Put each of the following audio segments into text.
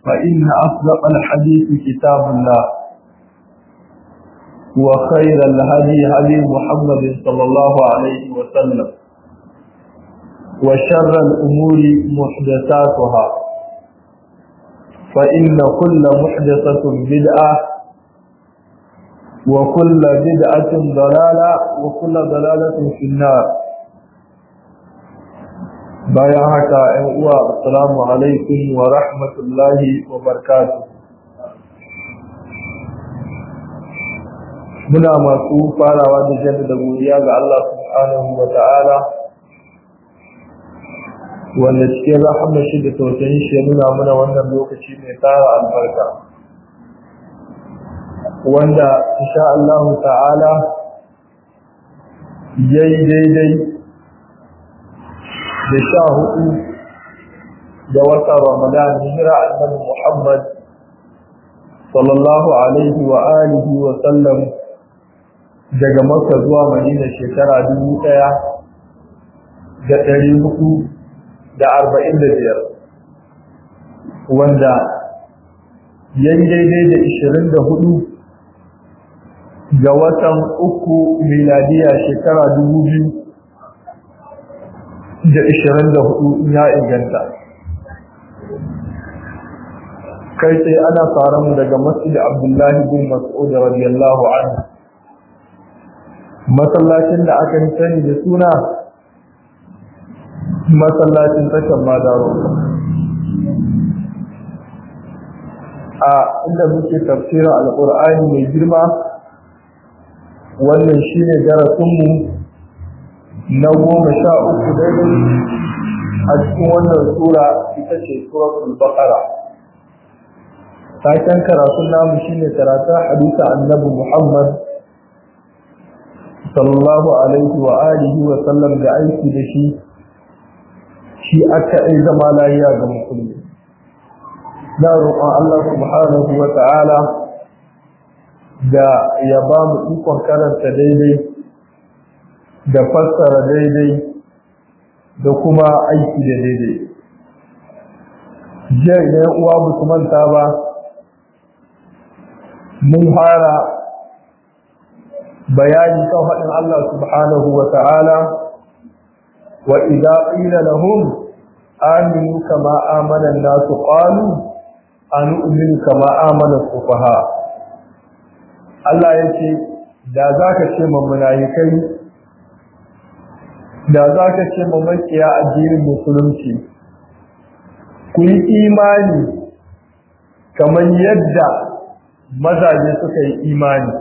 فإن أصدق الحديث كتاب الله وخير الهدي هدي محمد صلى الله عليه وسلم وشر الأمور محدثاتها فإن كل محدثة بدعة وكل بدعة ضلالة وكل ضلالة في النار bayan haka ‘yan uwa assalamu alaikum wa rahmatullahi wa barakatuh muna masu farawa da jaddada godiya ga Allah subhanahu wa ta'ala wanda cikin rahama shi da tausayin shi ya nuna mana wannan lokaci mai tara albarka wanda insha Allah ta'ala yayi daidai da sha hudu da wata ramadan hijira annabi muhammad sallallahu alaihi wa alihi wa sallam daga makka zuwa madina shekara dubu daya da ɗari hudu da arba'in da biyar wanda ya yi daidai da ishirin da hudu ga watan uku miladiya shekara dubu biyu da ishirin da hudu ya inganta kai sai ana fara mu daga masjid abdullahi bin mas'ud radiyallahu anhu masallacin da aka sani da suna masallacin tashan madaro a inda muke tafsirin alkur'ani mai girma wannan shine darasinmu na goma sha uku daidai a cikin wannan sura ita ce suratul baqara taken karatun namu shine karatun hadisa annabi muhammad sallallahu alaihi wa alihi wa sallam da aiki da shi shi aka ai zama lafiya ga musulmi na roƙon Allah subhanahu wa ta'ala da ya ba mu ikon karanta daidai da fassara daidai da kuma aiki da daidai jiya idan uwa ba su manta ba mun fara bayani kan faɗin Allah subhanahu wa ta'ala wa idza qila lahum aminu kama amana an-nasu qalu anu'minu kama amana sufaha Allah yace da zaka ce kai da zaka ce makiya addinin musulunci ku yi imani kamar yadda mazaje suka yi imani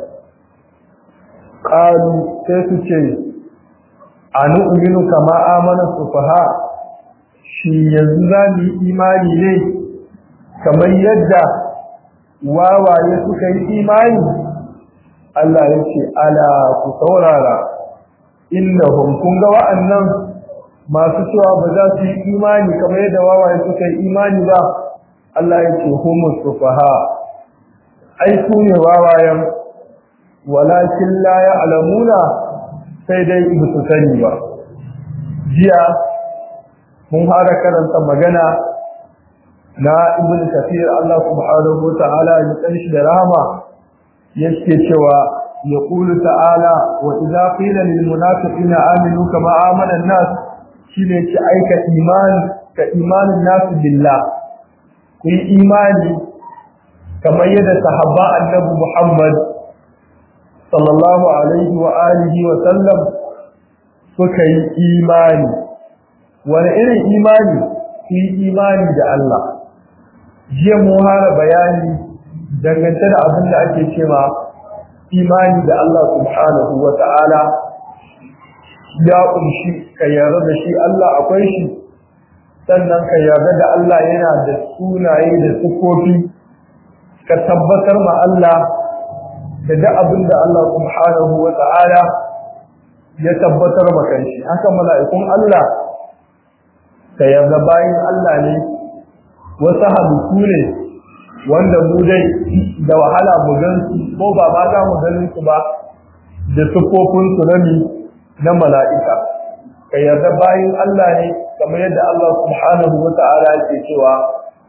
qalu sai su ce anu'minu kama amana sufaha shi yanzu za mu yi imani ne kamar yadda wawaye suka yi imani Allah ya ce ala ku saurara innahum kun ga wa'annan masu cewa ba za su yi imani kamar yadda wawaye suka yi imani ba Allah ya ce humus sufaha ai su ne wawayen walakin la ya'lamuna sai dai ba su sani ba jiya mun fara karanta magana na ibn kafir Allah subhanahu wa ta'ala ya tsanshi da rahama yake cewa yaqulu ta'ala wa idza qila lil munafiqina aminu kama amana an-nas shine ki aika imani ka imanin nasu billah ku yi imani kamar yadda sahaba annabi Muhammad sallallahu alaihi wa alihi wa sallam suka yi imani wani irin imani ku yi imani da Allah jiya mu hara bayani dangance da abin da ake cewa imani da Allah subhanahu wa ta'ala ya kunshi ka yarda da shi Allah akwai shi sannan ka yarda da Allah yana da sunaye da sukofi ka tabbatar ma Allah da duk abin da Allah subhanahu wa ta'ala ya tabbatar ma kanshi haka mala'ikun Allah ka yarda bayin Allah ne wasu halittu ne wanda mu dai da wahala mu gan su ko ba ma za mu ganin su ba da sufofin su nami na mala'ika ka yarda bayin Allah ne kamar yadda Allah subhanahu wa ta'ala yake cewa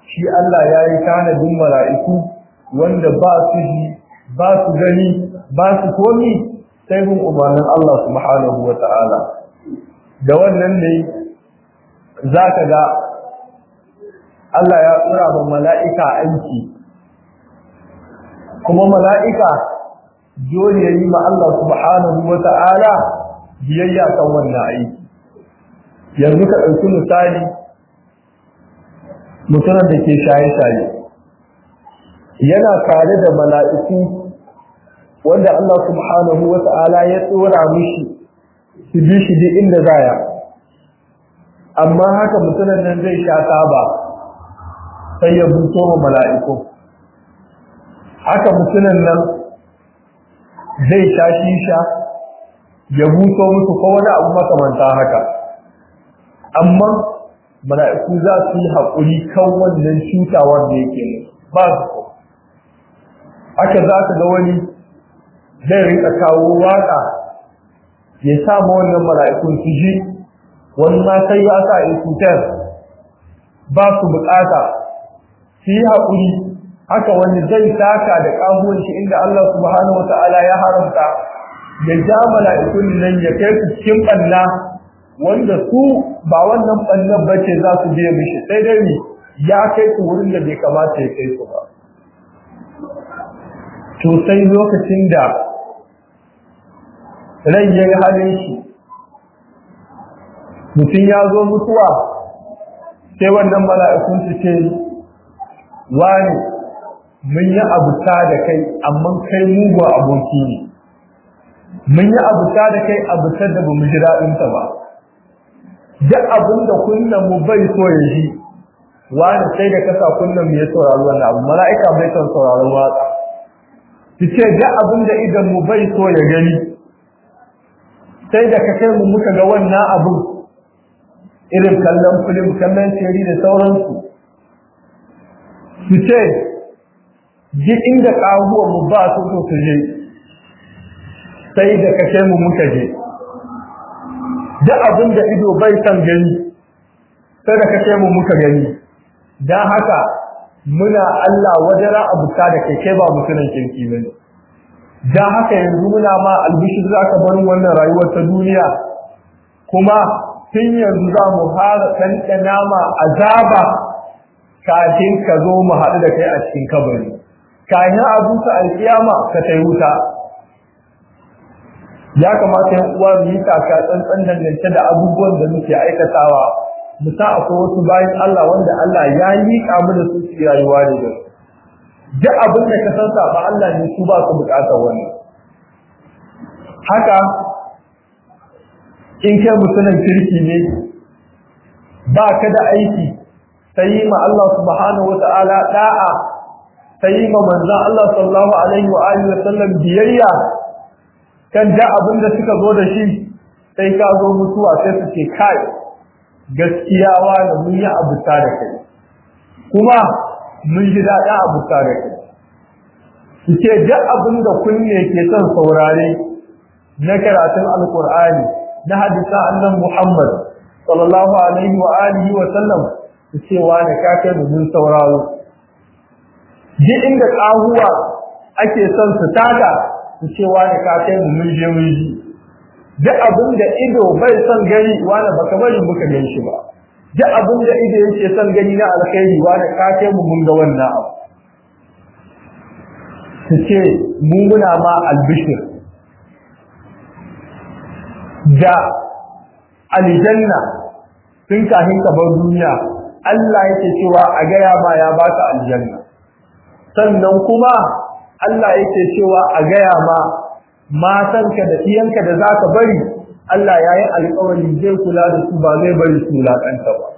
shi Allah ya yi tanadin mala'iku wanda ba su ji ba su gani ba su komi sai bin umarnin Allah subhanahu wa ta'ala da wannan ne za ka ga Allah ya tsura ba mala'ika aiki kuma mala'ika dole ya yi ma Allah subhanahu wa ta'ala biyayya kan wannan aiki yanzu ka ɗauki misali mutumin da ke shaye-shaye yana tare da mala'iku wanda Allah subhanahu wa ta'ala ya tsora mishi su bi shi duk inda zaya amma haka mutumin nan zai sha taba sai ya buto ma mala'iku haka mutumin nan zai sha shisha ya buto musu ko wani abu makamanta haka amma mala'iku za su yi haƙuri kan wannan cutawar da yake musu ba su ko haka za ka ga wani zai rika kawo waka ya sa ma wannan mala'ikun su ji wani ma sai ya sa ya cutar ba su bukata su yi haƙuri haka wani zai taka da ƙahuwan shi inda Allah subhanahu wa ta'ala ya haramta ya ja mala'ikun nan ya kai su cikin ɓanna wanda su ba wannan ɓannan bace za su biya mishi sai dai ya kai su wurin da bai kamata ya kai su ba to sai lokacin da rai ya yi halin shi mutum ya zo mutuwa sai wannan mala'ikun su ce wani mun yi abuta da kai amma kai mugu aboki ne mun yi abuta da kai abutar da ba mu ji daɗinta ba duk abin da kunnan mu bai so ya ji wani sai da kasa kunnan mu ya saurari wannan abu mala'ika bai son sauraron waka su ce duk abin da idan mu bai so ya gani sai da ka kai mu muka ga wannan abu irin kallon filim kallon shiri da sauransu su ce duk inda ƙahuwan mu ba su so su je sai da ka kai mu muka je duk abin da ido bai san gani sai da ka kai mu muka gani don haka muna Allah wajara abuta da kai kai ba mutunan kirki bane dan haka yanzu muna ma albishir zaka bar wannan rayuwar ta duniya kuma tun yanzu za mu fara ɗanɗana ma azaba kafin ka zo mu haɗu da kai a cikin kabari kafin a busa alƙiyama ka tai wuta ya kamata yan uwa mu yi taka tsantsan dangance da abubuwan da muke aikatawa mu sa akwai wasu bayan Allah wanda Allah ya liƙa mu da su su rayuwa ne da duk abin da ka san ba Allah ne su ba su buƙatar wannan haka in kai mutumin kirki ne ba ka da aiki sai ma Allah subhanahu wata'ala da'a sai ma manzon Allah sallallahu alaihi wa alihi wa sallam biyayya kan da abin da suka zo da shi sai ka zo mutuwa sai su ce kai gaskiya wani mun yi abuta da kai kuma mun ji daɗin abuta da kai su ce duk abin da kunne ke son saurare na karatun alkur'ani na hadisa annan muhammad sallallahu alaihi wa alihi wa sallam su ce wani ka kai mu mun sauraro duk inda ƙahuwa ake son su tada su ce wani ka kai mu mun je mun ji duk abin da ido bai son gani wani baka bari muka gan shi ba duk abin da ido yake son gani na alkhairi wani ka kai mu mun ga wannan abu su ce mu muna ma albishir da aljanna tun kafin ka bar duniya Allah yake cewa a gaya ma ya baka aljanna sannan kuma Allah yake cewa a gaya ma matanka da iyanka da zaka bari Allah ya yi alƙawari zai kula da su ba zai bari su wulaƙanta ba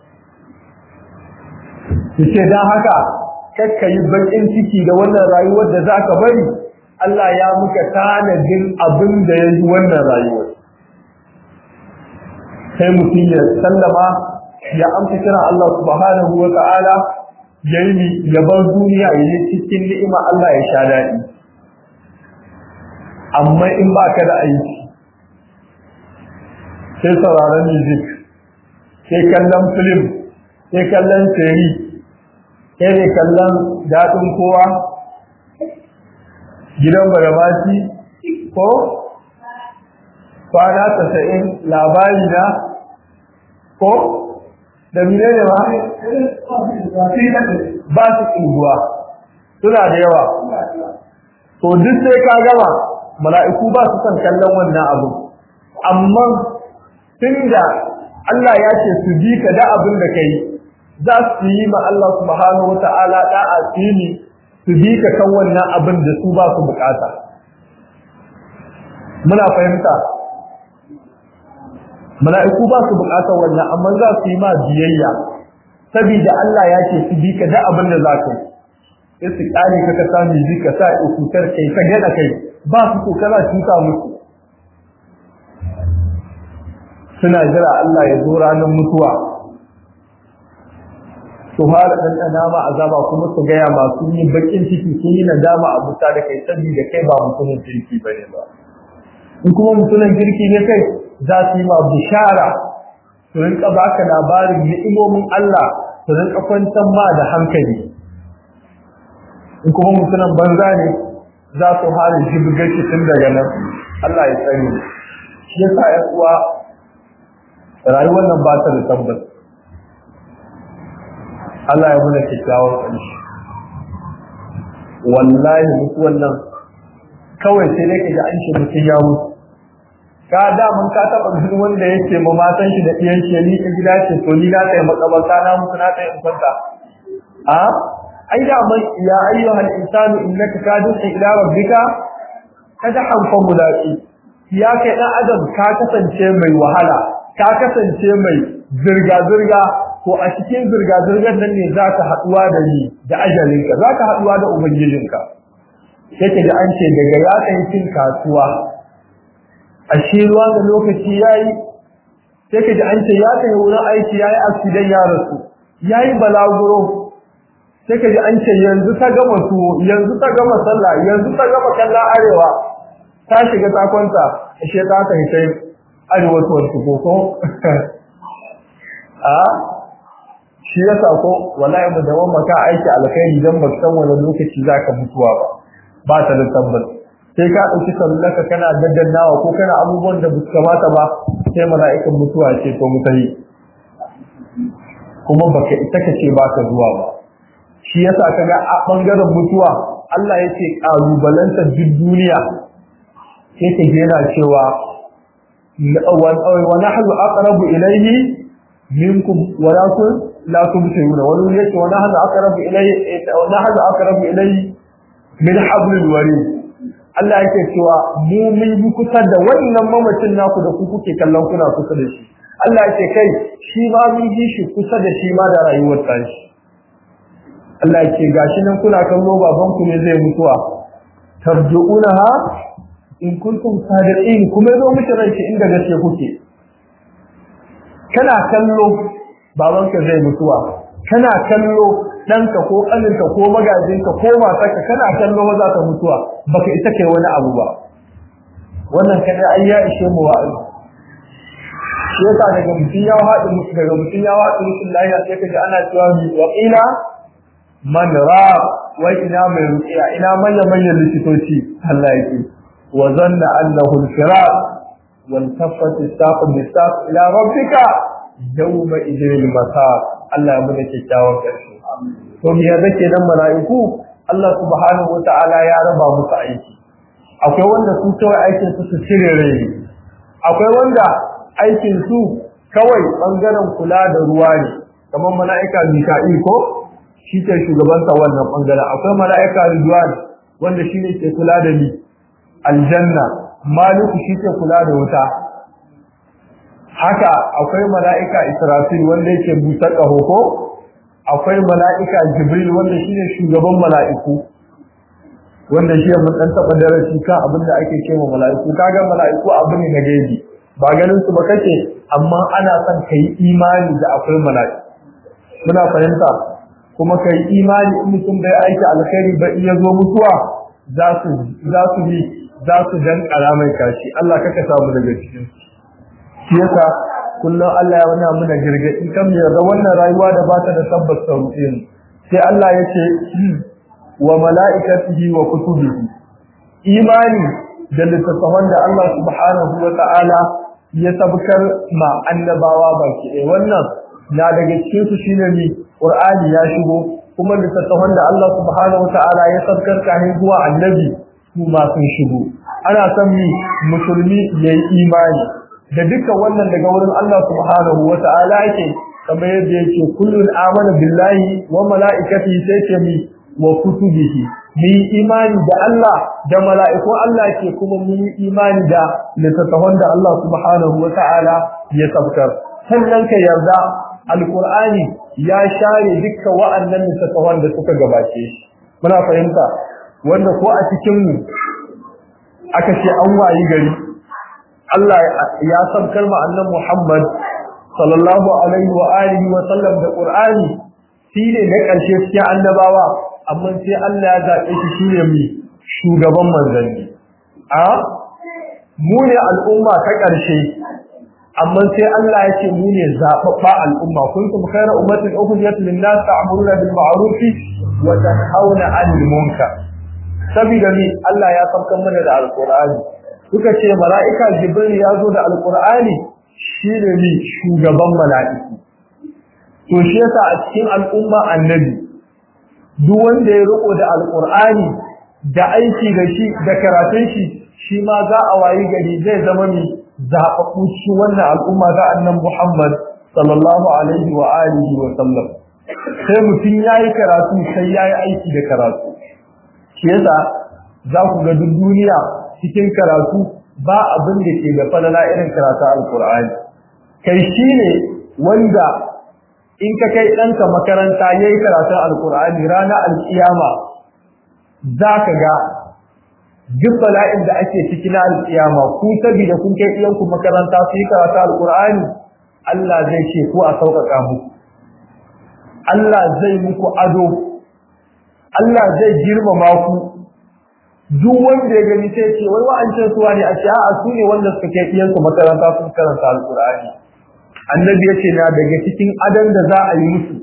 su ce don haka kakka yi baƙin ciki da wannan rayuwar da zaka bari Allah ya muka tanadin abin da ya yi wannan rayuwar sai mutum ya sallama ya amsa kira Allah subhanahu wa ta'ala ya yi ya bar duniya ya yi cikin ni'ima Allah ya sha daɗi amma in ba ka da aiki sai sauraron music sai kallon film sai kallon seri kai ne kallon daɗin kowa gidan baramati ko kwana tasa'in labari na ko da mine ne ba ba su ƙunguwa suna da yawa to duk sai ka gama mala'iku ba su son kallon wannan abu amma tun da Allah ya ce su bi ka da abin da ka yi za su yi ma Allah subhanahu wa ta'ala da'a fili su bi ka kan wannan abin da su ba su bukata muna fahimta mala'iku ba su bukatar wannan amma za su yi ma biyayya saboda Allah ya ce su bi ka da abin da za ka yi sai su kare ka ka sami ji ka sa ikutar kai ka gana kai ba su ko kana tuka musu suna jira Allah ya zo ranar mutuwa su fara ɗanɗana ma azaba kuma su gaya masu yi bakin ciki sun yi nadama a buta da kai saboda kai ba mutumin kirki ba ne ba in kuma mutumin kirki ne kai za su yi ma bishara su rinka baka labarin ni'imomin Allah su rinka kwantar ma da hankali in kuma mutumin banza ne za su hana jibgar shi tun daga nan Allah ya sani shi yasa ƴan uwa rayuwar nan ba ta da tabbas Allah ya muna kyakkyawar ƙarshe wallahi mutuwan nan kawai sai dai kaji an shi mutum ya mutu ka da mun ka taba ganin wanda yake ma matan shi da iyan shi ni gida ce to ni na tsaye makabarta na mutu na tsaye in kwanta a ai da mai ya ayyuhal insanu innaka kadun ila rabbika kadhan fa mulaqi ya kai dan adam ka kasance mai wahala ka kasance mai zirga zirga ko a cikin zirga zirgar nan ne zaka haduwa da ni da ajalinka zaka haduwa da ubangijinka yake da an ce daga ya kai cin kasuwa ashe ruwa da lokaci yayi sai ka ji an ce ya kai wurin aiki yayi accident ya rasu yayi balaguro sai ka ji an ce yanzu ta gama tuwo yanzu ta gama sallah yanzu ta gama kallon arewa ta shiga ta kwanta ashe ta kai sai arewa to ko ko a shi yasa ko wallahi mu da maka aiki alkhairi dan ba san wani lokaci zaka mutuwa ba ba ta da tabbas sai ka dauki sallaka kana daddannawa ko kana abubuwan da ba kamata ba sai mala'ikan mutuwa ce to mutahi kuma baka ita kace baka zuwa ba shi yasa kaga a bangaren mutuwa Allah yake kalubalantar duk duniya sai ka yana cewa wa nahnu aqrabu ilayhi minkum walakin la tubsiruna wani yake wa nahnu aqrabu ilayhi wa nahnu aqrabu ilayhi min hablil warid Allah yake cewa mu mun yi kusa da wannan mamacin naku da ku kuke kallon kuna kusa da shi Allah yake kai shi ma mun yi shi kusa da shi ma da rayuwar tashi Allah yake gashi nan kuna kallo baban ku ne zai mutuwa tarjuunaha in kuntum sadiqin kuma zo miki ranki inda gaske kuke kana kallo babanka zai mutuwa kana kallo ɗanka ko ƙaninka ko magajinka ko matarka kana kallo maza ta mutuwa baka isa kai wani abu ba wannan kada ai ya ishe mu wa'azi shi yasa daga mutum ya haɗu musu daga mutum ya haɗu musu lafiya sai kaji ana cewa mi wa ila man ra wai ina mai ruqiya ina manyan manyan likitoci Allah yake wa zanna annahu al-firaq wal taffat as-saq bis-saq ila rabbika yawma idhil masaq Allah ya bude kyakkyawan ƙarshe to me ya zake nan mala'iku Allah subhanahu wata'ala ya raba musu aiki akwai wanda su kawai aikin su su cire rai akwai wanda aikin su kawai bangaren kula da ruwa ne kamar mala'ika Mika'il ko shi ke shugabanta wannan bangaren akwai mala'ika Ridwan wanda shi ne ke kula da ni aljanna Maliku shi ke kula da wuta haka akwai mala'ika Israfil wanda yake busa ƙaho ko akwai mala'ika Jibril wanda shine shugaban mala'iku wanda shi mun dan taba darasi kan abin da ake cewa mala'iku kaga mala'iku abu ne na gaibi ba ganin su ba kake amma ana son kai imani da akwai mala'iku muna fahimta kuma kai imani in mutum bai aiki alkhairi ba iya zo mutuwa za su za su bi za su dan karamai kashi Allah kaka samu daga cikin shi yasa kullum Allah ya wani muna girgadi kan mu yarda wannan rayuwa da ba ta da tabbas ta ruɗe mu sai Allah ya ce wa mala'ikatihi wa kutubihi imani da littattafan da Allah subhanahu wa ta'ala ya sabkar ma annabawa baki ɗaya wannan na daga cikin su shine ni Qur'ani ya shigo kuma littattafan da Allah subhanahu wa ta'ala ya sabkar kafin zuwa annabi su ma sun shigo ana son mi musulmi yayi imani da dukkan wannan daga wurin Allah subhanahu wa ta'ala yake kamar yadda yake kullun amana billahi wa mala'ikatihi sai ce mi wa kutubihi mu imani da Allah da mala'ikun Allah ke kuma mu imani da littattafan da Allah subhanahu wa ta'ala ya sabkar sannan ka yarda alqur'ani ya share dukkan wa'annan littattafan da suka gabace shi muna fahimta wanda ko a cikin mu aka ce an wayi gari Allah ya sabkar ma annan Muhammad sallallahu alaihi wa alihi wa sallam da Qur'ani shine na ƙarshe cikin annabawa amma sai Allah ya zabe shi shine mu shugaban manzanni a mu ne al'umma ta ƙarshe amma sai Allah ya ce mu ne zababba al'umma kuntum khayra ummatin ukhrijat lin-nas ta'muruna bil ma'ruf wa tanhauna 'anil munkar saboda ni Allah ya sabkan mana da alqur'ani suka ce mala'ika jibril ya zo da alqur'ani shine ni shugaban mala'iku to shi yasa a cikin al'umma annabi duk wanda ya riko da alqur'ani da aiki da shi da karatun shi shi ma za a wayi gari zai zama ni zaɓaɓɓu cikin wannan al'umma ta annan Muhammad sallallahu alaihi wa alihi wa sallam sai mutum yayi karatu sai yayi aiki da karatu shi yasa za ku ga duk duniya cikin karatu ba abin da ke da falala irin karatu alkur'ani kai shine wanda in ka kai ɗanka makaranta yayi karatun alkur'ani ranar alkiyama za ka ga duk bala'in da ake ciki na alkiyama ku saboda kun kai iyanku makaranta su yi karatu alkur'ani Allah zai ce ko a sauƙaƙa muku Allah zai muku ado Allah zai girmama ku duk wanda ya gani sai ce wai wa'ancan suwa ne a ce a su ne wanda suka kai iyansu makaranta sun karanta alkur'ani annabi ya ce na daga cikin adon da za a yi musu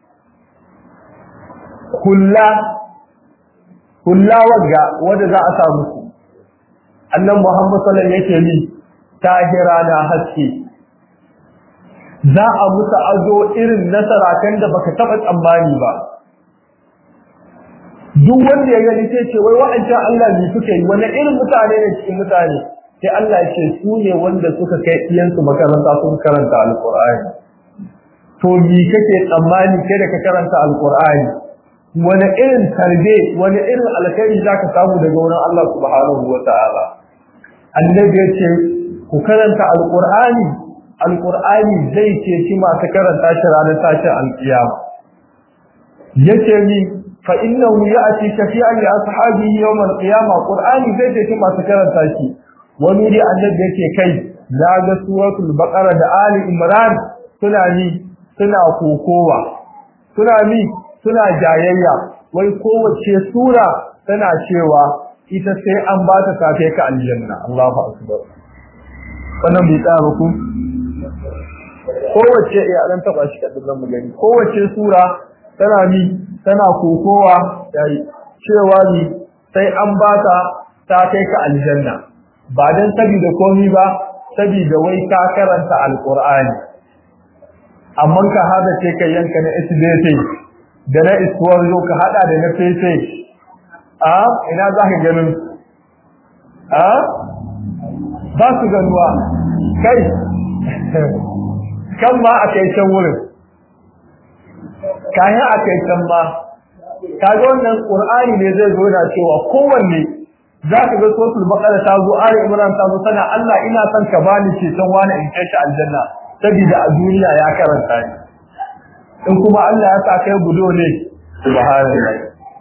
kulla kulla wagga wanda za a sa musu annan muhammad sallallahu alaihi wasallam yake ni tahira na haske za a musu azo irin nasarakan da baka taba tsammani ba duk wanda ya gani sai ce wai wa'ancan Allah ne suka yi wani irin mutane ne cikin mutane sai Allah ya ce su ne wanda suka kai iyansu makaranta sun karanta alqur'ani to me kake tsammani kai da ka karanta alqur'ani wani irin tarbe wani irin alkhairi zaka samu daga wurin Allah subhanahu wataala annabi ya ce ku karanta alqur'ani alqur'ani zai ce shi masu karanta shi ranar tashin alkiyama yace ni fa innahu ya'ti shafi'an li ashabihi yawm alqiyama qur'ani zai ce shi masu karanta shi wani dai annabi yake kai na ga suratul baqara da ali imran suna ni suna kokowa suna ni suna jayayya wai kowace sura tana cewa ita sai an ba ta safe ka aljanna Allahu akbar wannan bai tsaya ba ku kowace ya dan taba shi kadin nan mu gani kowace sura tana ni tana kokowa yayi cewa ni sai an ba ta ta kai ka aljanna ba dan saboda komai ba saboda wai ka karanta alqur'ani amma ka hada ce kai yanka na SBT da na iswar zo ka hada da na fefe a ina za ka ganin a ba su ganuwa kai kan ma a kai can wurin kayan a kai can ma kaga wannan qur'ani ne zai zo da cewa kowanne za ka ga sosul bakara ta zo ali imran ta zo sana Allah ina son ka bani ceton wani in kai shi aljanna saboda a duniya ya karanta ni in kuma Allah ya sa kai gudo ne subhanallah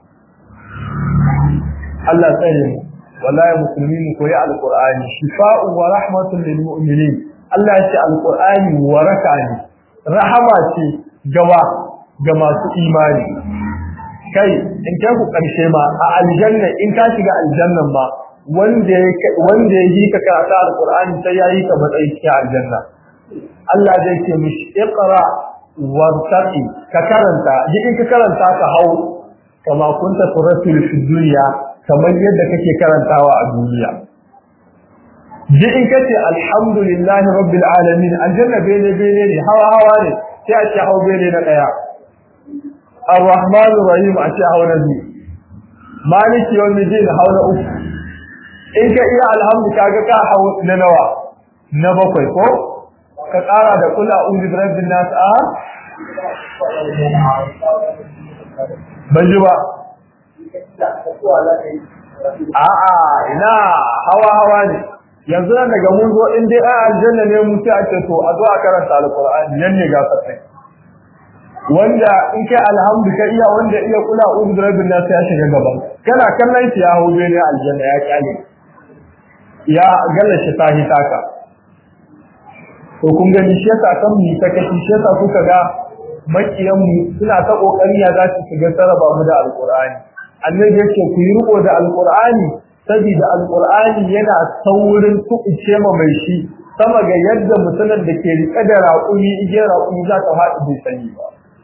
Allah tsare mu wallahi musulmi mu koyi alqur'ani shifa'un wa rahmatun lil mu'minin Allah ya ce alqur'ani waraka ne rahama ce gawa ga masu imani kai in kai ku karshe ma a aljanna in ka shiga aljannan ma wanda ya wanda ya yi ka karatu alqur'ani sai ya yi ka matsayi cikin aljanna Allah zai ce mishi iqra wartaqi ka karanta duk in ka karanta ka hau kama kunta turatul fi dunya kamar yadda kake karantawa a duniya duk in kace alhamdulillahi rabbil alamin aljanna bene bene ne hawa hawa ne sai a ce hau bene na daya arrahmanir rahim a ce hau na biyu maliki yawmiddin hau na uku in ka iya alhamdu kaga ka hau na nawa na bakwai ko ka ƙara da kula uzu bi rabbin nas a ban ji ba a'a ina hawa hawa ne yanzu nan daga mun zo in dai ai aljanna ne mu sai ake to a zo a karanta alqur'ani nan ne ga fatai wanda in kai alhamdu ka iya wanda iya kula uzu bi rabbin nas ya shiga gaban kana kallon shi ya hawo ne aljanna ya kyale ya galla shi tahi taka to kun gani shi yasa kan mu ta kashi shi yasa kuka ga makiyan mu suna ta kokari ya za su shiga saraba mu da alqur'ani annabi yake ku yi riko da alqur'ani saboda alqur'ani yana saurin tuƙice ma mai shi sama ga yadda mutumin da ke rike da raƙumi igiyar raƙumi za ta faɗi bai sani ba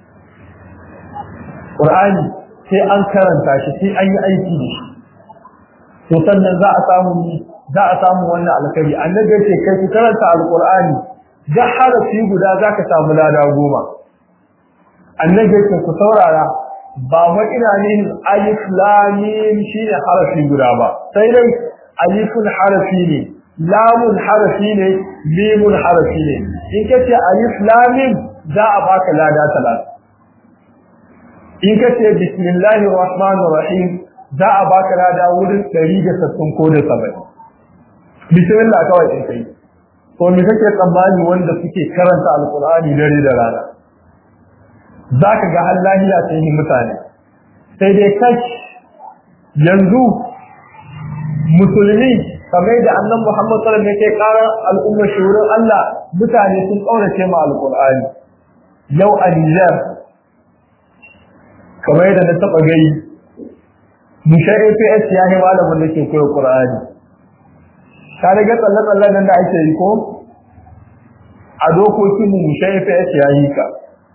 qur'ani sai an karanta shi sai an yi aiki da shi to sannan za a samu za a samu wannan alkhairi annabi yake kai ku karanta alqur'ani da harafi guda zaka samu lada goma annabi yake ku saurara ba wa ina ne alif lam mim shine harafi guda ba sai dai alifun harafi ne lamun harafi ne mimun harafi ne in kace alif lam mim za a baka lada talata in kace bismillahir rahmanir rahim za a baka lada wurin 160 ko da 70 bismillah kawai in kai to me kake tsammani wanda suke karanta alqur'ani dare da rana zaka ga har lahiya sai ni mutane sai dai kash yanzu musulmi kamar da annabi Muhammad sallallahu alaihi wasallam yake karar al'umma shurin Allah mutane sun kaurace ma alqur'ani yau a Niger kamar da na taba gai musha APS ya yi malamin da ke koyar Qur'ani ka riga tsalle-tsallen nan da ake yi ko a dokokin mu musha APS ya yi ka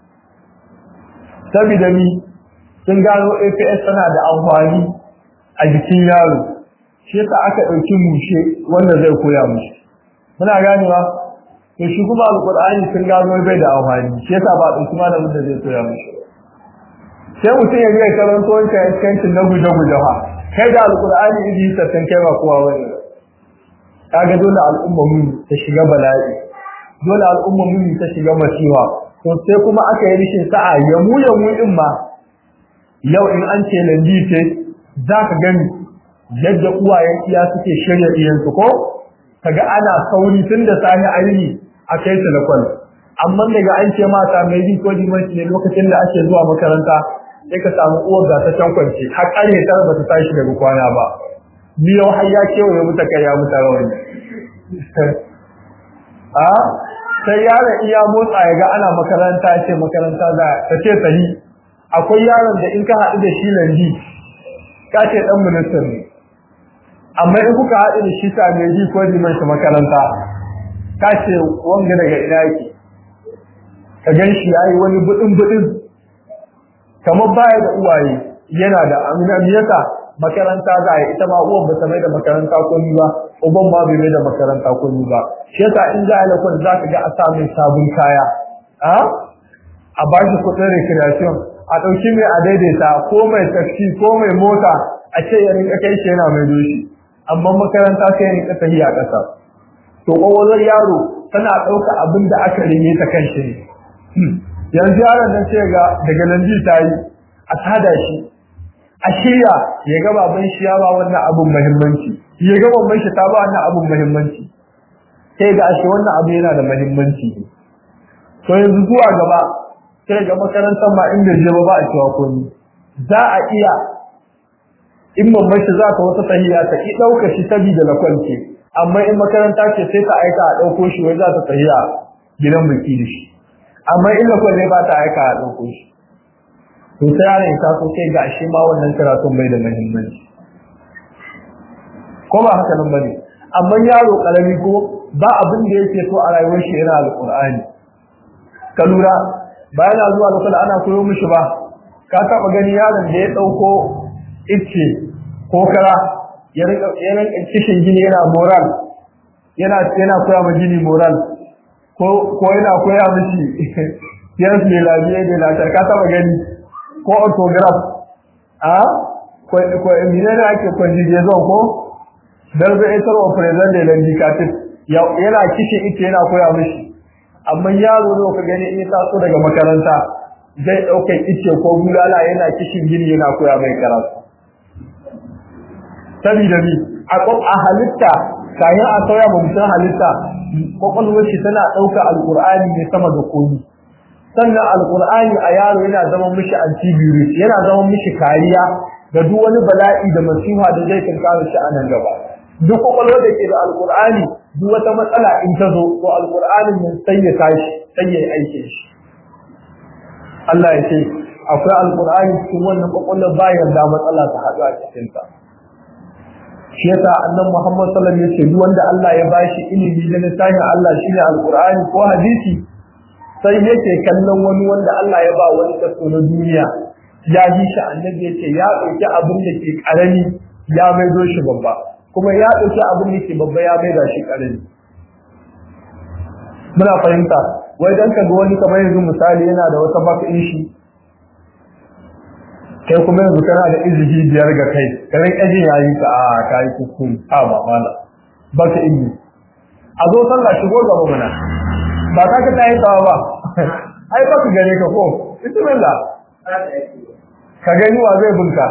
saboda mi sun gano APS tana da amfani a jikin yaro shi yasa aka ɗauki mushe wanda zai koya mushi muna ganewa to shi kuma alqur'ani sun gano bai da amfani shi yasa ba ɗauki malamin da zai koya mushi sai mutum ya biya karanto wancan iskancin na guje-guje fa kai da alqur'ani idi sattan kai ba kowa wani kaga dole al'umma mu ta shiga bala'i dole al'umma mu ta shiga masifa to sai kuma aka yi rishin sa'a ya mu ya mu din ma yau in an ce lambi ce za ka gani yadda uwayen iya suke shirya iyansu ko kaga ana sauri tun da sani aini a kai su da kwal amma daga an ce mata mai bi ko limanci ne lokacin da ake zuwa makaranta sai ka samu uwar ga ta can kwance har ƙarfe tara ba ta tashi daga kwana ba biyo har ya kewaye muta kai ya muta rawani a sai yaron iya motsa ya ga ana makaranta ce makaranta za ta ce sahi akwai yaron da in ka haɗu da shi landi ka ce ɗan ministan ne amma in kuka haɗu da shi sa mai ji ko liman shi makaranta ka ce wanga daga ina yake ka gan shi ya yi wani buɗin buɗin kamar baya da uwaye yana da aminamiyata makaranta za a yi ita ma uwan ba ta mai da makaranta ko ni ba uban ma bai mai da makaranta ko ni ba shi yasa in za a yi lakon za ka ga a sa mai sabon kaya a ba shi kuɗin recreation a ɗauki mai a daidaita ko mai taxi ko mai mota a ce ya rinka kai shi yana mai doshi amma makaranta sai ya rinka tafiya ƙasa to ƙwaƙwalwar yaro tana ɗauka abin da aka rime ta kan shi ne yanzu yaron nan sai ga daga nan ji ta yi a tada shi a shirya ya ga baban shi ya ba wannan abin muhimmanci ya ga baban shi ta ba wannan abin muhimmanci sai ga ashe wannan abu yana da muhimmanci ne to yanzu zuwa gaba sai ga makarantar ma inda je ba a cewa komai za a iya in mamman shi za ka wata tahiya ta ki ɗauka shi saboda na kwance amma in makaranta ce sai ta aika a ɗauko shi wai za ta tahiya gidan biki da shi amma in lakon ne ba ta aika a ɗauko shi to sai yaron ta so sai ga shi ma wannan karatun bai da muhimmanci ko ba haka nan bane amma yaro karami ko ba abin da yake so a rayuwar shi yana alqur'ani ka lura bayan na zuwa lokacin ana koyo mishi ba ka taba gani yaron da ya dauko icce ko kara ya rinka ya rinka kishin gini yana moral yana yana koya ma gini moral ko ko yana koya mishi yes ne la biye de la ka taba gani ko autograph a ko ko mine ne ake conjugation ko darbe ita wa present da indicative yana kishin icce yana koya mishi amma yaro ne ka gani in ya taso daga makaranta zai ɗaukar ice ko bulala yana kishin gini yana koya mai karatu sabida ni a halitta kayan a sauya ba mutum halitta kwakwalwar shi tana ɗauka alƙur'ani ne sama da komi sannan alƙur'ani a yaro yana zama mishi antivirus yana zama mishi kariya ga duk wani bala'i da masifa da zai kankara shi a nan gaba duk kwakwalwar da ke da alƙur'ani duk wata matsala in ta zo to alƙur'anin nan sai ya tashi sai ya aike shi Allah ya ce akwai alƙur'ani cikin wannan kwakwalwar bayan da matsala ta haɗu a cikinta shi yasa annan Muhammad sallallahu alaihi wasallam yace duk wanda Allah ya bashi ilimi da littafin Allah shine alqur'ani ko hadisi sai yake kallon wani wanda Allah ya ba wani kaso na duniya ya ji shi annabi yace ya dauki abin da ke karami ya maido shi babba kuma ya dauki abin da ke babba ya maida shi karami muna fahimta wai dan ka ga wani kamar yanzu misali yana da wata bakin shi kai kuma yanzu kana da izini biyar ga kai karen ajin yayi ka a kai kuskure a ba mala ba ka izini a zo sallah shigo gaba mana ba ka ka tayi tsawa ba ai ba ka gare ka ko bismillah ka gani wa zai bunka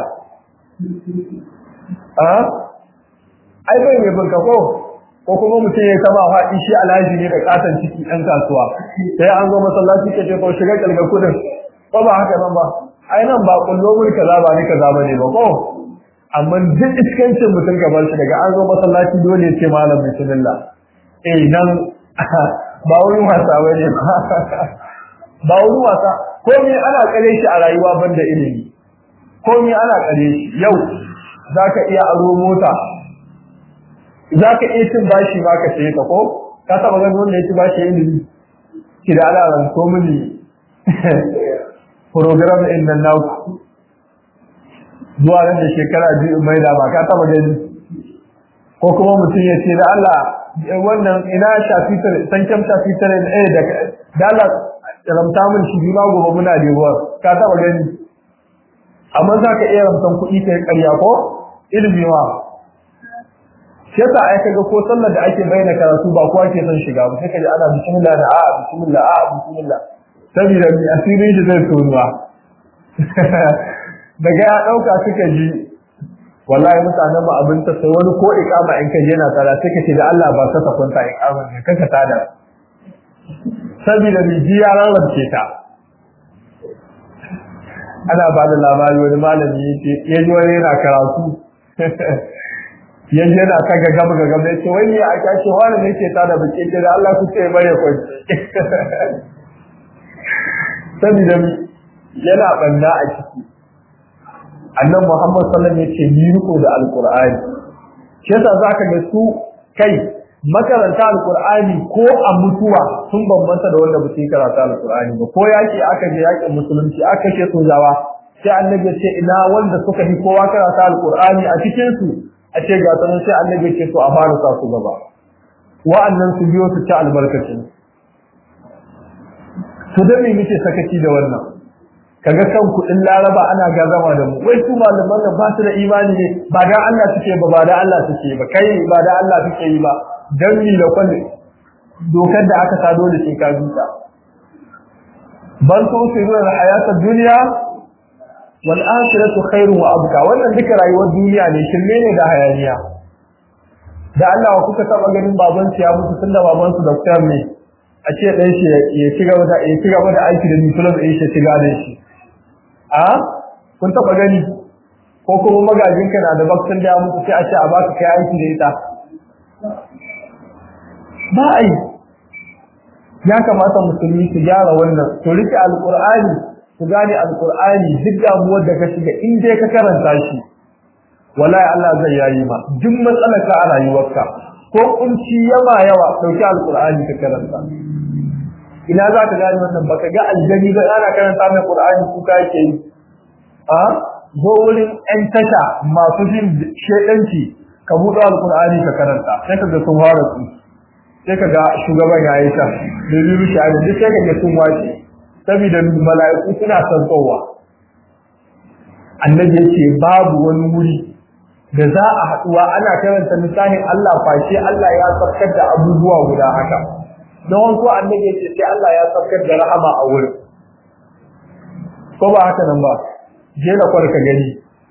a ai bai mai bunka ko ko kuma mutum ya taba faɗi shi alhaji ne da katon ciki ɗan kasuwa sai an zo masallaci ka ce ko shiga kalga kudin ba ba haka nan ba ai nan ba kullo mun kaza ba ni kaza bane ba ko amma duk iskancin mutum gaban shi daga an zo masallaci dole ya ce malam bismillah eh nan ba wurin wasa bane ba wurin wasa ko me ana kare shi a rayuwa banda ilimi ko me ana kare shi yau zaka iya aro mota zaka iya cin bashi ba ka saye ta ko ka taba ganin wanda ya ci bashi ilimi ki da alaran ko mini program ɗin nan na zuwa nan da shekara biyu mai da ba ka taba gani ko kuma mutum ya ce da Allah wannan ina shafitar sankem shafitar eh da da Allah ramta min shi bi ma gobe muna da ruwa ka taba gani amma za ka iya ramtan kuɗi kai ƙarya ko ilimi wa shi yasa ai kaga ko sallar da ake bayyana karatu ba kowa ke son shiga ba sai kaji ana bismillah da a bismillah a bismillah saboda mai asirin shi zai tonuwa daga ya ɗauka suka ji wallahi mutanen ba abin ta sai wani ko ikama in ka je na tsara sai ka ce da Allah ba ka kwanta ikama ne kanka tada saboda mai ji ya rarrace ta ana ba da labari wani malami ya ce ya ji wani yana karatu yanzu yana ta ga gaba gaba ya ce wani ya aka ce wani ne ke tada bikin da Allah ku ce bare kwanci saboda yana banda a ciki annan Muhammad sallallahu alaihi wasallam yace ni riko da alqur'ani shi yasa zaka ga su kai makaranta alqur'ani ko a mutuwa sun bambanta da wanda ba su karanta alqur'ani ba ko yaki aka je yakin musulunci aka ce sojawa sai annabi ya ce ina wanda suka yi kowa karanta alqur'ani a cikin su a ce ga sanan sai annabi ya ce to a fara sa su gaba wa'annan su biyo su ci albarkacin to da me muke sakaci da wannan kaga kan kudin laraba ana gazama da mu wai su malaman nan ba su da imani ne ba da Allah suke ba ba da Allah suke ba kai ba da Allah suke yi ba dan mi da kullu dokar da aka sa dole sai ka duka bal tusiruna al-hayata dunya wal akhiratu khairun wa abqa wannan duka rayuwar duniya ne shirme ne da hayaniya da Allah kuka taba ganin baban ya mutu tunda baban su doctor ne a ce ɗan shi ya ci gaba da ya ci gaba da aiki da mutumin da shi ci gaba da shi a kun taɓa gani ko kuma magajin ka na da baktin da ya mutu sai a ce a baka kai aiki da ita ba ai ya kamata musulmi su gyara wannan to rike alqur'ani su gane alqur'ani duk damuwar da ka shiga in dai ka karanta shi wallahi Allah zai yayi ma duk matsalar ka a rayuwarka ko kunci yawa yawa dauki alqur'ani ka karanta ina za ka gane wannan baka ga aljani ba ana karanta mai qur'ani kuka yake yi a zo wurin ɗan tasha masu jin shedanci ka buɗe alqur'ani ka karanta sai ka ga sun fara su sai ka ga shugaban ya yi ta da biyu shi duk sai ka ga sun wace saboda mala'iku suna santowa annabi yake babu wani wuri da za a haɗuwa ana karanta misalin Allah fashe Allah ya tsarkar da abubuwa guda haka don wasu annabi ya ce sai Allah ya tsarkar da rahama a wurin ko ba haka nan ba je da kwarka gani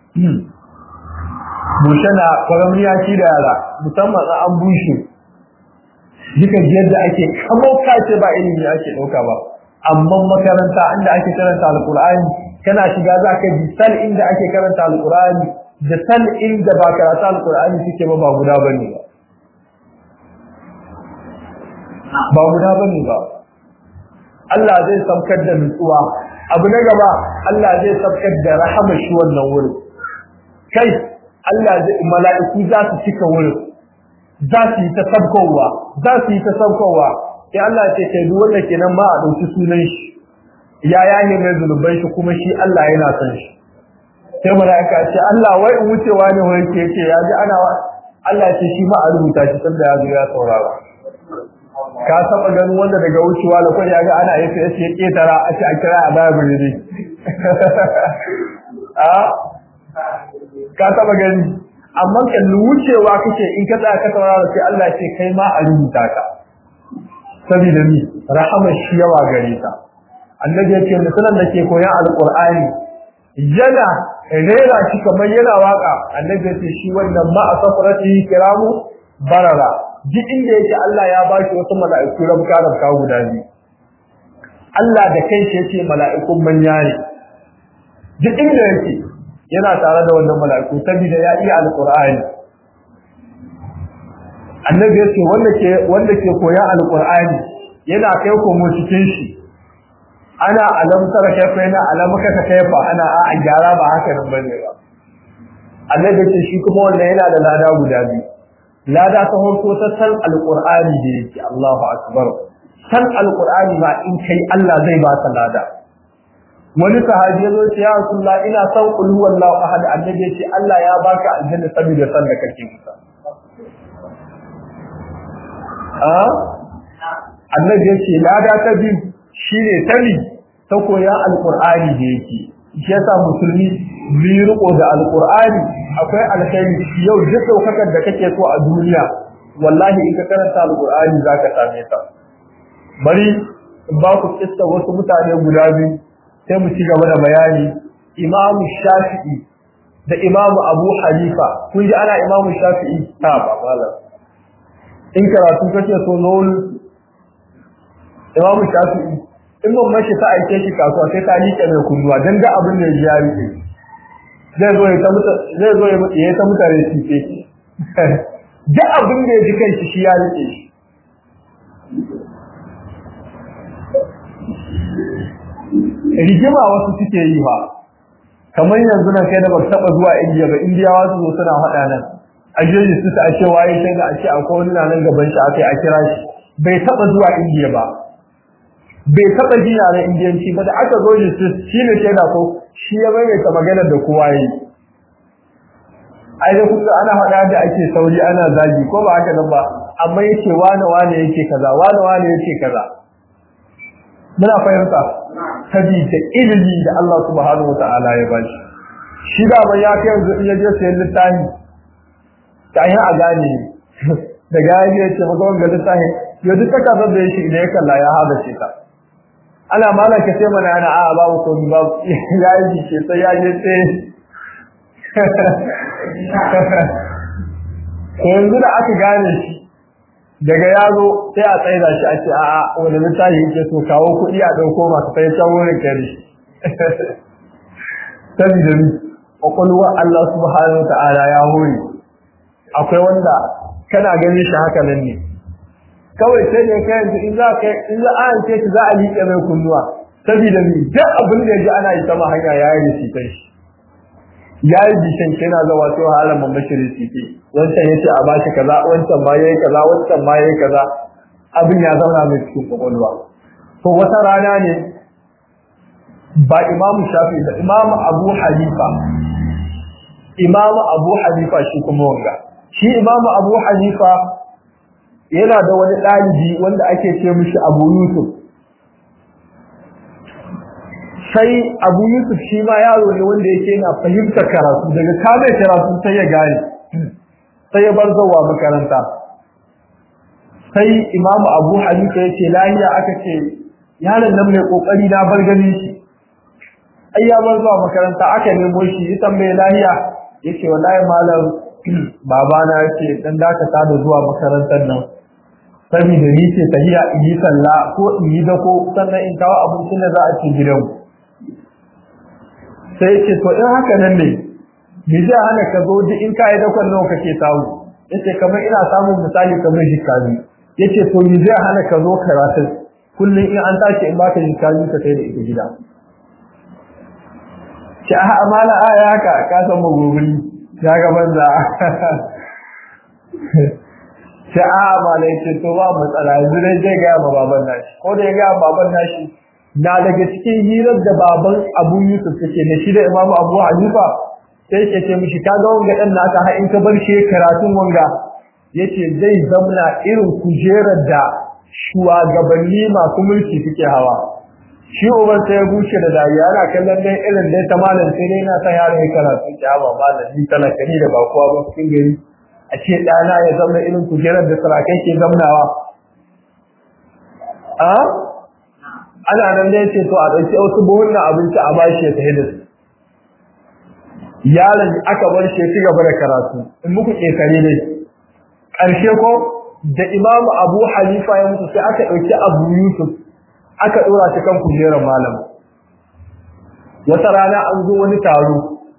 bushe na kwaramniya shi da yara musamman a an bushe duka yadda ake kamar kace ba ilimi ake ɗauka ba amma makaranta inda ake karanta alkur'ani kana shiga za ka ji sal inda ake karanta alkur'ani da sal inda ba karatu alkur'ani suke ba ba guda bane ba ba guda bane ba Allah zai saukar da nutsuwa abu na gaba Allah zai saukar da rahama shi wannan wurin kai Allah zai mala'iku za su cika wurin za su yi ta sabkowa za su yi ta sabkowa sai Allah ya ce kai duk wanda kenan ma a dauki sunan shi ya yaye mai zunuban shi kuma shi Allah yana son shi sai mala'ika ce Allah wai in wucewa ne wai ke ce ya ji ana Allah ce shi ma a rubuta shi sanda ya zo ya saurara ka saba ganin wanda daga wucewa da kai ya ga ana yace yace ya ketara a ce a kira a baya bure a ka saba gani amma kan wucewa kake in ka tsaya ka saurara sai Allah ce kai ma a rubuta ka saboda ni rahama shi yawa gare ta annabi yake mutumin da ke koyan alqur'ani yana rera shi kamar yana waka annabi yace shi wannan ma asafrati kiramu barara duk inda yake Allah ya bashi wasu mala'iku rabka rabka guda biyu Allah da kanshi yace mala'ikun manya ne duk inda yake yana tare da wannan mala'iku saboda ya iya alqur'ani annabi yace wanda ke wanda ke koyan alqur'ani yana kai ko mu cikin shi ana alamtar kaifa yana alamaka ta kaifa ana a gyara ba haka nan bane ba annabi yace shi kuma wanda yana da lada guda biyu lada ta farko ta san alqur'ani da yake Allahu akbar san alqur'ani ma in kai Allah zai ba ka lada wani sahabi ya zo ce ya rasulullah ina san qul huwallahu ahad annabi yace Allah ya baka aljanna saboda san da kake masa annabi yace lada ta biyu shine tani ta koya alqur'ani da yake shi yasa musulmi bi riko da alqur'ani akwai alkhairi yau duk daukakar da kake so a duniya wallahi in ka karanta alqur'ani zaka same ta bari ba ku kissa wasu mutane guda biyu sai mu ci gaba da bayani imamu shafi'i da imamu abu hanifa kun ji ana imamu shafi'i ta ba malam in karatu kake so nol imamu shafi'i in ban mashi ta aike shi kasuwa sai ta liƙe mai kunnuwa dan ga abin da ya rike zai zo ya ta muta zai zo ya ta mutane shi ce da abin da ya ji kai shi ya rike shi rigima wasu suke yi ba kamar yanzu nan kai da ba taba zuwa indiya ba indiyawa su zo suna faɗa nan a jeji su ta ashe waye sai da ashe akwai wani nan gaban shi akai a kira shi bai taba zuwa indiya ba bai taba ji yaren indiyanci ba da aka zo shi shi ne shaida ko shi ya maimaita maganar da kowa yi ai da kuka ana faɗa da ake sauri ana zagi ko ba haka nan ba amma yake wane wane yake kaza wane wane yake kaza muna fahimta sabida ilimi da Allah subhanahu wataala ya bashi shi da ban ya kai yanzu in ya je sayan littafi ta yi a gane da gani ya ce maka wanga littafi ya duk ta kasar da ya shi da ya kalla ya haɗa ce ta ana malaka sai mana yana a babu komi babu ya yi jike sai ya je sai yanzu da aka gane shi daga yaro sai a tsaida shi a ce a'a wani littafi yake so kawo kuɗi a ɗauko masu sai can wurin kare saboda ni ƙwaƙwalwar Allah subhanahu ta'ala ya hori akwai wanda kana ganin shi haka nan ne kawai sai ne kai yanzu in za ka in za a yanke shi za a liƙe mai kunnuwa saboda ni duk abin da ya ji ana yi sama hanya ya yi shi kai shi ya yi bishan yana zawa sai wahalar mamashiri titi wancan ya ce a bashi kaza wancan ma yayi kaza wancan ma yayi kaza abin ya zauna mai cikin kwakwalwa to wata rana ne ba imamu shafi da imamu abu hanifa imamu abu hanifa shi kuma wanga shi imamu abu hanifa yana da wani ɗalibi wanda ake ce mishi abu yusuf sai abu yusuf shi ma yaro ne wanda yake yana fahimtar karatu daga kamar karatu sai ya gane sai ya bar zuwa makaranta sai imamu abu hanifa ya ce lahiya aka ce yaron nan mai kokari na bar ganin shi ai ya bar zuwa makaranta aka nemo shi ya tambaye lahiya yace wallahi malam babana yace dan dakata da zuwa makarantar nan saboda ni ce tahiya in yi sallah ko in yi dako sannan in kawo abincin da za a ci gidan sai yace to in haka nan ne me zai hana ka zo duk in ka yi dakon nawa kake samu yace kamar ina samun misali kamar jikkabi yace to me zai hana ka zo karatu kullum in an tashi in baka jikkabi ka kai da ita gida ce a amana aya haka ka san magoguri ya ga banza ce a amana yace to ba matsala yanzu dai zai ga ma baban nashi ko da ya ga baban nashi na daga cikin hirar da baban Abu Yusuf take ne shi da Imam Abu Hanifa sai ke ce mishi ka ga wanga dan naka har in ka bar shi karatun wanga yace zai zamna irin kujerar da shugabanni masu mulki suke hawa shi uban sai ya bushe da dariya yana kallon dai irin dai ta malam sai dai na ta yaro ya karatu ki hawa malam ni talaka ni da ba kowa ba cikin gari a ce ɗana ya zauna irin kujerar da sarakai ke zamnawa a ana nan dai ce to a ɗauki wasu buhunan abinci a bashi ya tafi da su yaron aka bar shi ya ci gaba da karatu in muku ƙetare dai ƙarshe ko da imamu abu halifa ya mutu sai aka ɗauki abu yusuf aka ɗora shi kan kujerar malam wata rana an zo wani taro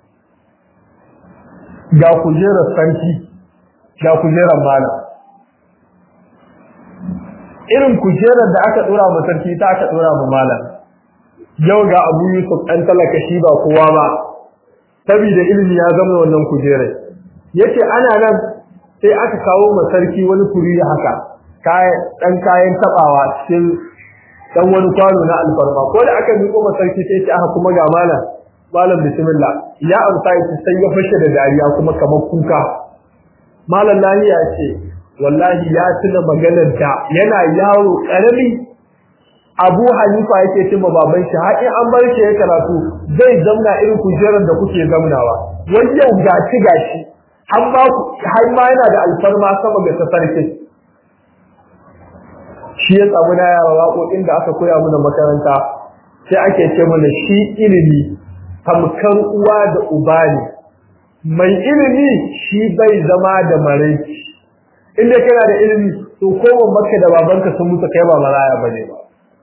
ga kujerar sarki ga kujerar malam irin kujerar da aka ɗora ma sarki ta aka ɗora ma malam yau ga abu yusuf ɗan talaka shi ba kowa ba saboda ilimi ya zama wannan kujerar yace ana nan sai aka kawo ma sarki wani kuri haka ɗan kayan taɓawa cikin dan wani kwano na alfarma ko da aka miƙo ma sarki sai ce aka kuma ga malam malam bismillah ya amsa shi sai ya fashe da dariya kuma kamar kuka malam lahiya ce wallahi ya tuna maganar da yana yaro karami Abu Hanifa yake cewa baban shi har in an bar shi ya karatu zai zamna irin kujerar da kuke zamnawa wani yau gaci gashi har ma har ma yana da alfarma sama ga sarkin shi ya samu na yawa waƙoƙin da aka koya mana makaranta sai ake ce mana shi ilimi tamkar uwa da uba ne mai ilimi shi bai zama da maraici inda kana da ilimi to ko maka da babanka sun mutu kai ba maraya bane ba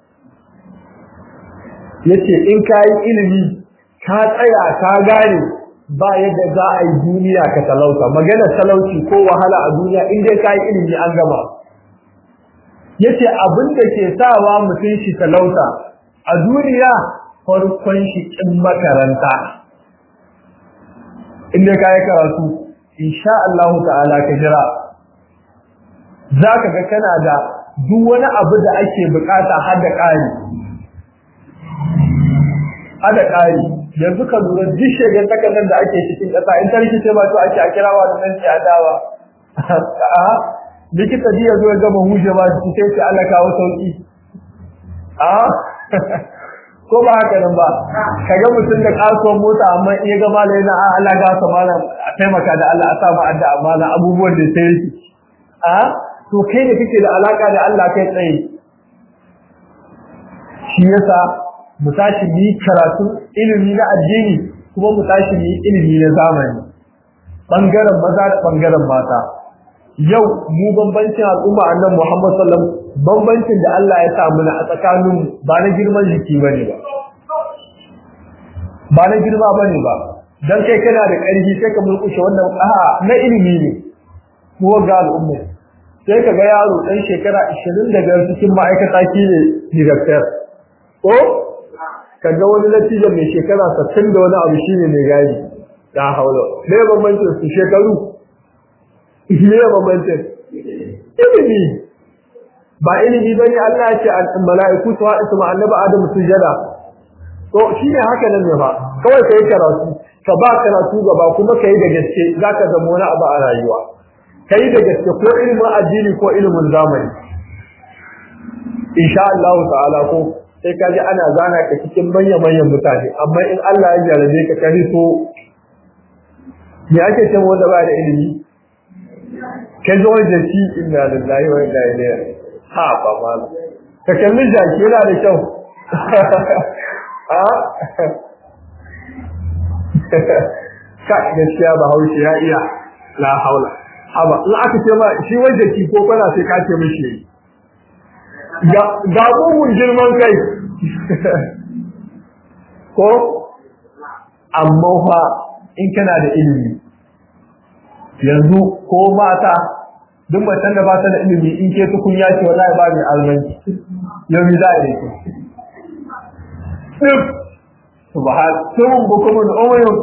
yace in ka yi ilimi ka tsaya ka gane ba yadda za a yi duniya ka talauta magana talauci ko wahala a duniya in dai ka yi ilimi an gama yace abin da ke sawa mutum shi talauta a duniya farkon shi kin makaranta inda ka yi karatu insha Allah ta'ala ka jira zaka ga kana da duk wani abu da ake bukata har da ƙari har da ƙari yanzu ka lura duk shegar takardar da ake cikin ƙasa in ta rikice ma to ake a kirawa da nan ce adawa likita ji ya zo ya gama huje ba shi sai ce Allah kawo sauki a ko ba haka nan ba kaga mutum da kasuwar mota amma in ya ga malai na Allah ga sa malam a taimaka da Allah a sa mu adda amana abubuwan da sai yake a to kai da kake da alaka da Allah kai tsaye shi yasa mu tashi mu yi karatu ilimi na addini kuma mu tashi mu yi ilimi na zamani bangaren maza da bangaren mata yau mu bambancin al'umma annan Muhammad sallam bambancin da Allah ya samu na a tsakanin ba na girman jiki bane ba ba na girma bane ba dan kai kana da ƙarfi sai ka mulkushe wannan a'a na ilimi ne mu ga al'umma sai ka ga yaro dan shekara 25 cikin ma'aikata ki ne director ko kaga wani natija mai shekara 60 da wani abu shine mai gadi ya haula me bambancin su shekaru ne bambancin ilimi ba ilimi bane Allah ya ce mala'iku su haɗu su ma annabi Adam sujada to shine haka nan ne ba kawai kai karatu ka ba karatu gaba kuma kai da gaske zaka zama wani abu a rayuwa kai da gaske ko ilimin addini ko ilimin zamani insha Allah ta'ala ko sai ka ji ana zana ka cikin manyan manyan mutane amma in Allah ya jarabe ka kai so me ake cewa wanda ba da ilimi ka zo da shi inna lillahi wa inna ilaihi ha ba ma ka kalli jaki yana da kyau a ka gaskiya ba haushi ya iya la haula haba in aka ce ma shi wanda ki ko kana sai ka ce mishi ga ga mugun girman kai ko amma fa in kana da ilimi yanzu ko mata duk macen da ba ta da ilimi in ke tukun ya ce wallahi ba mai almanci yau mi za a yi ku subhan sun bukumun umayun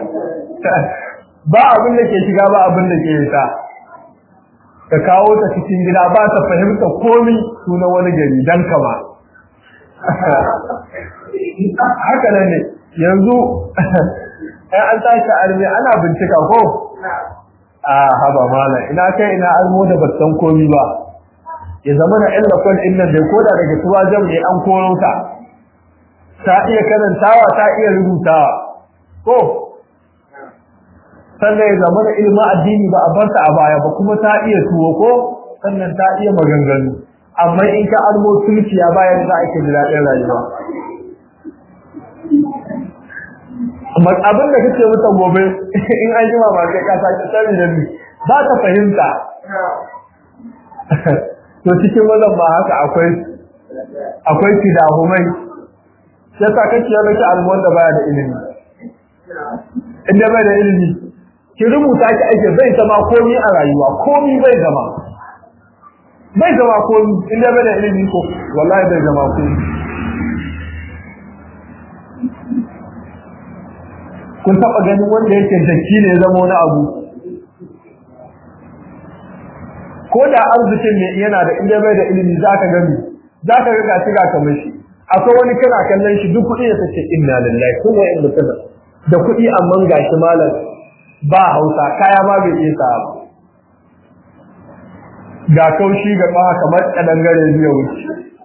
ba abin da ke shiga ba abin da ke fita ka kawo ta cikin gida ba ta fahimta komi sunan wani gari dan kama haka nan ne yanzu ai an tashi arme ana bincika ko a haba mala ina kai ina almo da battan komi ba ya zama na illa kun inna da koda daga tuwa jam ne an koro ta ta iya karantawa ta iya rubutawa ko sannan ya zama da ilimin addini ba a bar ta a baya ba kuma ta iya tuwo ko sannan ta iya maganganu amma in ka almo tulkiya bayan za a ke da daɗin rayuwa amma abin da kake mata gobe in an jima ba kai ka sake sani da ni ba ta fahimta to cikin wannan ba haka akwai akwai kidahumai sai ka kace ya miki almon da baya da ilimi inda bai da ilimi ki rubuta ki ake bai zama komi a rayuwa komi bai zama bai zama komi inda bai da ilimi ko wallahi bai zama komi kun taba ganin wanda yake daki ne zama wani abu ko da arzikin ne yana da inda bai da ilimi zaka gani zaka ga gashi ga kamar shi akwai wani kana kallon shi duk kuɗi da take inna lillahi kuma in mutuna da kuɗi amma gashi malam ba Hausa kaya ma bai iya sa ba ga kaushi ga ba kamar kadangare biya wuce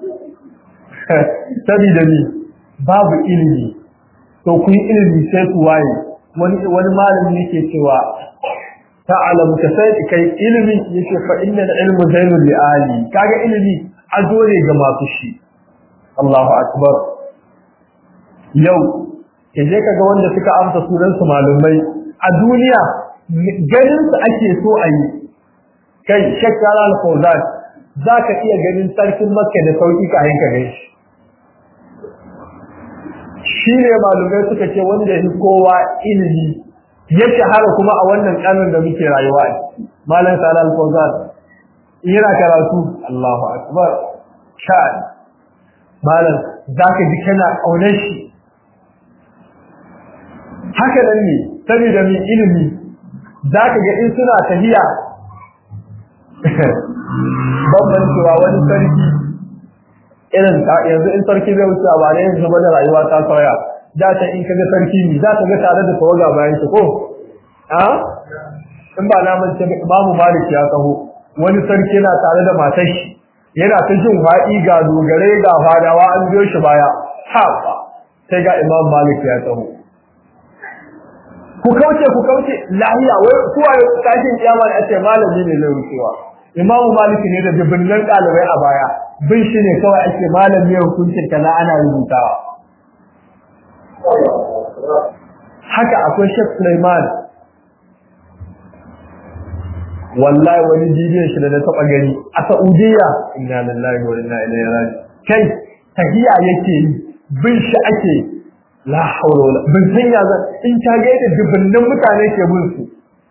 sabida ni babu ilimi to ku yi ilimi sai ku waye wani wani malami yake cewa ta'alamu ka sai kai ilimi yake fa inna al-ilmu zainul li ali kaga ilimi azo ne ga masu shi Allahu akbar yau ke je kaga wanda suka amsa sunan su malumai a duniya ganin su ake so a yi kai shakkara al-fawzan zaka iya ganin sarkin makka da sauki ka yanka gaishe shi ne malumai suka ce wanda ya kowa ilimi ya shahara kuma a wannan kanin da muke rayuwa a malam salal fawzan yana karatu Allahu akbar sha'an malam zaka ji kana kaunar shi haka nan ne saboda mai ilimi zaka ga in suna tahiya babban cewa wani sarki irin yanzu in sarki zai wuce ba ne yanzu da rayuwa ta sauya da ta in kaga sarki ne za ka ga tare da tawaga bayan shi ko a in ba na mace imamu malik ya taho wani sarki yana tare da matar shi yana ta jin haɗi ga dogare ga fadawa an biyo shi baya ha sai ga imam malik ya taho ku kauce ku kauce lahiya wai kuwa tashin kiyama ne a ce malami ne zai wucewa imamu malik ne da dubunnan ɗalibai a baya bin shi ne kawai ake malami ya hukuncin kaza ana rubutawa haka akwai Sheikh Sulaiman wallahi wani bidiyon shi da na taba gani a Saudiya inna lillahi wa inna ilaihi raji kai tahiya yake yi bin shi ake la hawla wala bin san ya zan in ta ga da dubunnan mutane ke bin su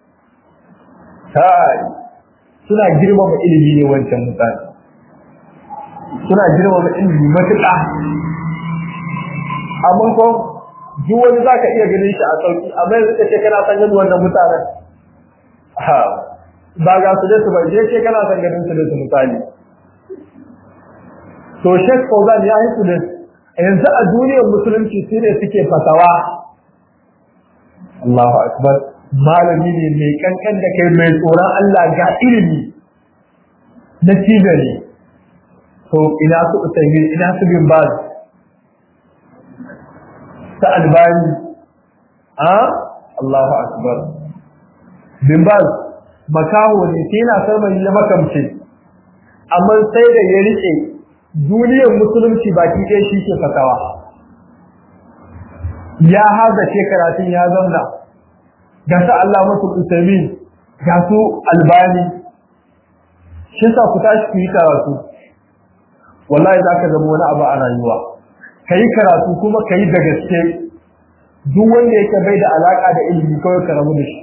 kai suna girmama ilimi ne wancan mutane suna girmama ilimi matuƙa amma ko duk wani zaka iya ganin shi a sauki amma yanzu kace kana san ganin wannan mutanen ha ba ga su da su ba je ce kana san ganin su da su misali to Sheikh Fauzan ya yi su da yanzu a duniyar musulunci su ne suke fatawa Allahu akbar malami ne mai kankan da kai mai tsoron Allah ga ilimi na cibiyar to ina su usaimi ina su bin baz ta albani a Allahu akbar bin baz makaho ne sai na sarmai ya makamce amma sai da ya rike duniyar musulunci baki ɗaya shi ke fatawa ya haza ce karatun ya zauna ga su Allah masu usami ga su albani shi sa ku tashi ku yi karatu wallahi za ka zama wani abu a rayuwa ka yi karatu kuma ka yi da gaske duk wanda yake bai da alaka da ilimi kawai ka rabu da shi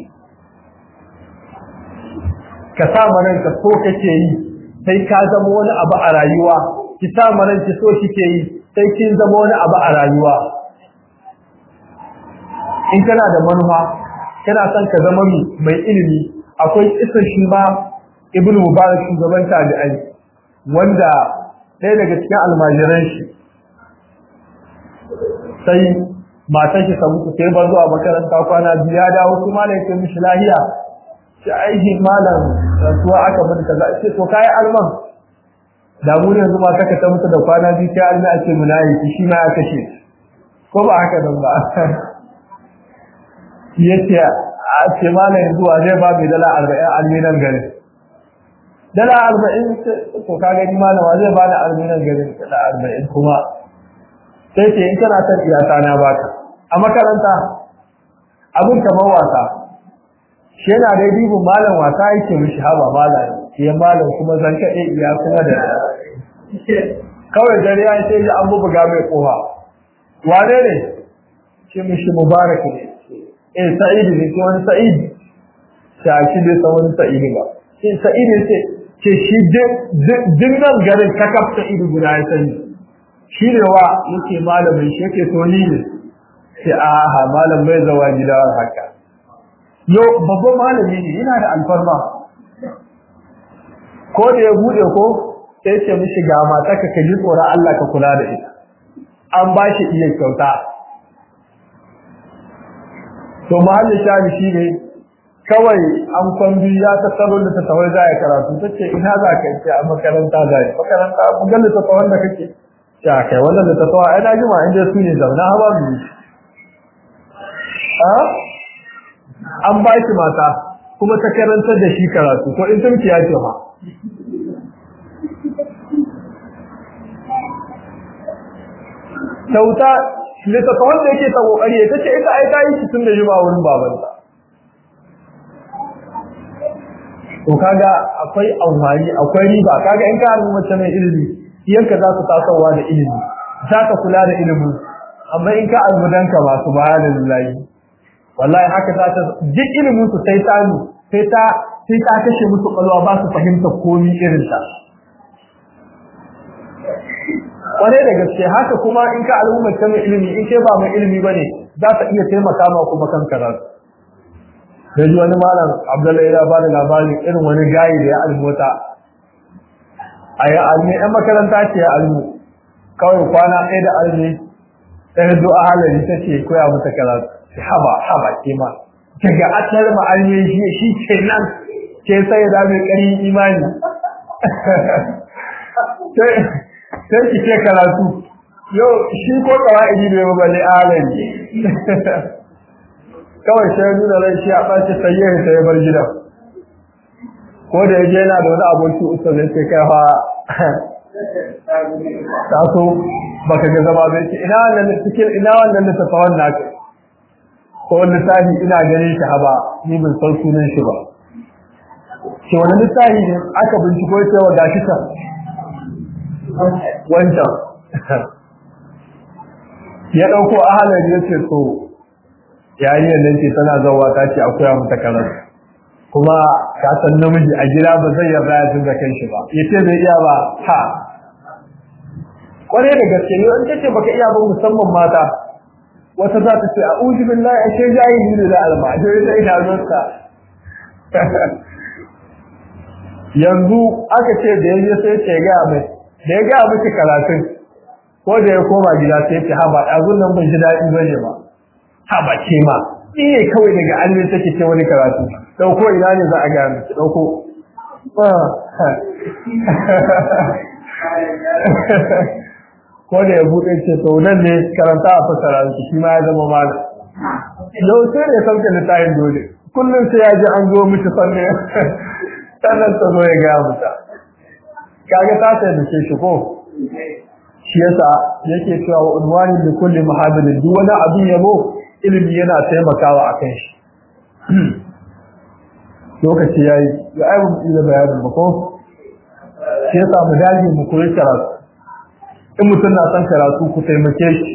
ka sa manan ka so kake yi sai ka zama wani abu a rayuwa ki sa manan ki so kike yi sai kin zama wani abu a rayuwa in kana da manufa kana son ka zama mai ilimi akwai isin shi ma ibnu mubarak shugaban tabi'ai wanda ɗaya daga cikin almajiran shi sai matan shi ta mutu sai ba zuwa makaranta kwana biyu ya dawo su malam ya mishi lahiya shi aiki malam rasuwa aka mun kaza ce to kai alman da mu ne yanzu mata ka ta mutu da kwana biyu sai alma ake mulayi shi ma ya kashe ko ba haka nan ba yace a ce malam yanzu wa zai ba mai dala 40 alminan gari dala 40 to ka gani malam wa zai ba da alminan gari dala 40 kuma sai ce in kana son iyata na baka a makaranta abin kamar wasa shi yana dai dibin malam wasa yake mishi haba malam ya malam kuma zan kaɗe iya kuma da kawai dare ya ce ji an bubuga mai kofa wane ne ce mishi mubarak ne eh sa'idu ne ko wani sa'idu ta shi bai san wani sa'idu ba sai sa'idu ce ce shi din nan garin kakaf sa'idu guda ya sani shi ne wa yake malamin shi yake to ni ne sai aha malam bai zawa gida haka yo babban malami ne yana da alfarma ko da ya bude ko sai ce mishi ga mata ka kaji tsoron Allah ka kula da ita an ba shi iya kyauta to mahallin shani shi ne kawai an kwambi ya tattaro da ta tawai za a karatu ta ce ina za ka ce a makaranta za a makaranta bugan da ta tawon da kake ta kai wannan da ta tawa ai na jima inda su ne zauna hawa mu an ba shi mata kuma ta karantar da shi karatu to in tumki ya ce ma kyauta littattafan da yake ta kokari ta ce ita ai ta yi tun da jima wurin babanta to kaga akwai amfani akwai riba kaga in ka haɗu mace mai ilimi iyanka za su tasowa da ilimi za ka kula da ilimin amma in ka almudanka ba su baya da wallahi haka za ta duk ilimin su sai ta sai ta sai ta kashe musu kwalwa ba su fahimta komi irin ta kware da gaske haka kuma in ka al'ummar ta mai ilimi in kai ba mai ilimi bane za ta iya taimaka ma kuma kan karatu da ji wani malam abdullahi ya ba da labarin irin wani gayi da ya almota a yi almi yan makaranta ce ya almu kawai kwana ɗaya da almi ɗaya du'a halari ta ce koya mata karatu haba haba ke ma daga atar ma'almi shi shi ke nan ke sai da mai ƙarin imani sai ki ce karatu yau shi ko kawai ne ba bale alani kawai sai nuna rai shi a ɓace sayyar sai ya bar gidan ko da yaje yana da wani aboki usta zai ce kai fa ta so baka ga zama bai ce ina wannan cikin ina wannan littafin naka ko lissafi ina ganin shi haba ni ban san sunan shi ba shi wani lissafi ne aka binciko cewa gashi ta wancan ya dauko ahalar ya ce to yariyar nan ce tana zawa ta ce akwai mata karar kuma ka san namiji a gida ba zai yarda ya tunga kan shi ba ya ce bai iya ba ha kwarai da gaske ne an ce baka iya ba musamman mata wata za ta ce a uji billahi ashe jahili ne da alma to ita ina zuwa yanzu aka ce da yaje sai ce ga mai da ya ga miki karatun ko da ya koma gida sai ce haba ɗazun nan ban ji daɗi bane ba haba ce ma iya kawai daga almin take ce wani karatu ɗauko ina ne za a gaya miki ɗauko ko da ya buɗe ce to nan ne karanta a fasara shi ma ya zama malam yau sai da sauke littafin dole kullum sai ya ji an zo miki sanne sannan ta zo ya gaya muta kaga ta sai da shi ko shi yasa yake cewa wa unwani da kulli muhaddirin duk wani abin yabo ilimi yana taimakawa akan shi lokaci yayi ya ai mu da bayanin ba ko shi yasa mu dage mu koyi karatu in mutum na son karatu ku taimake shi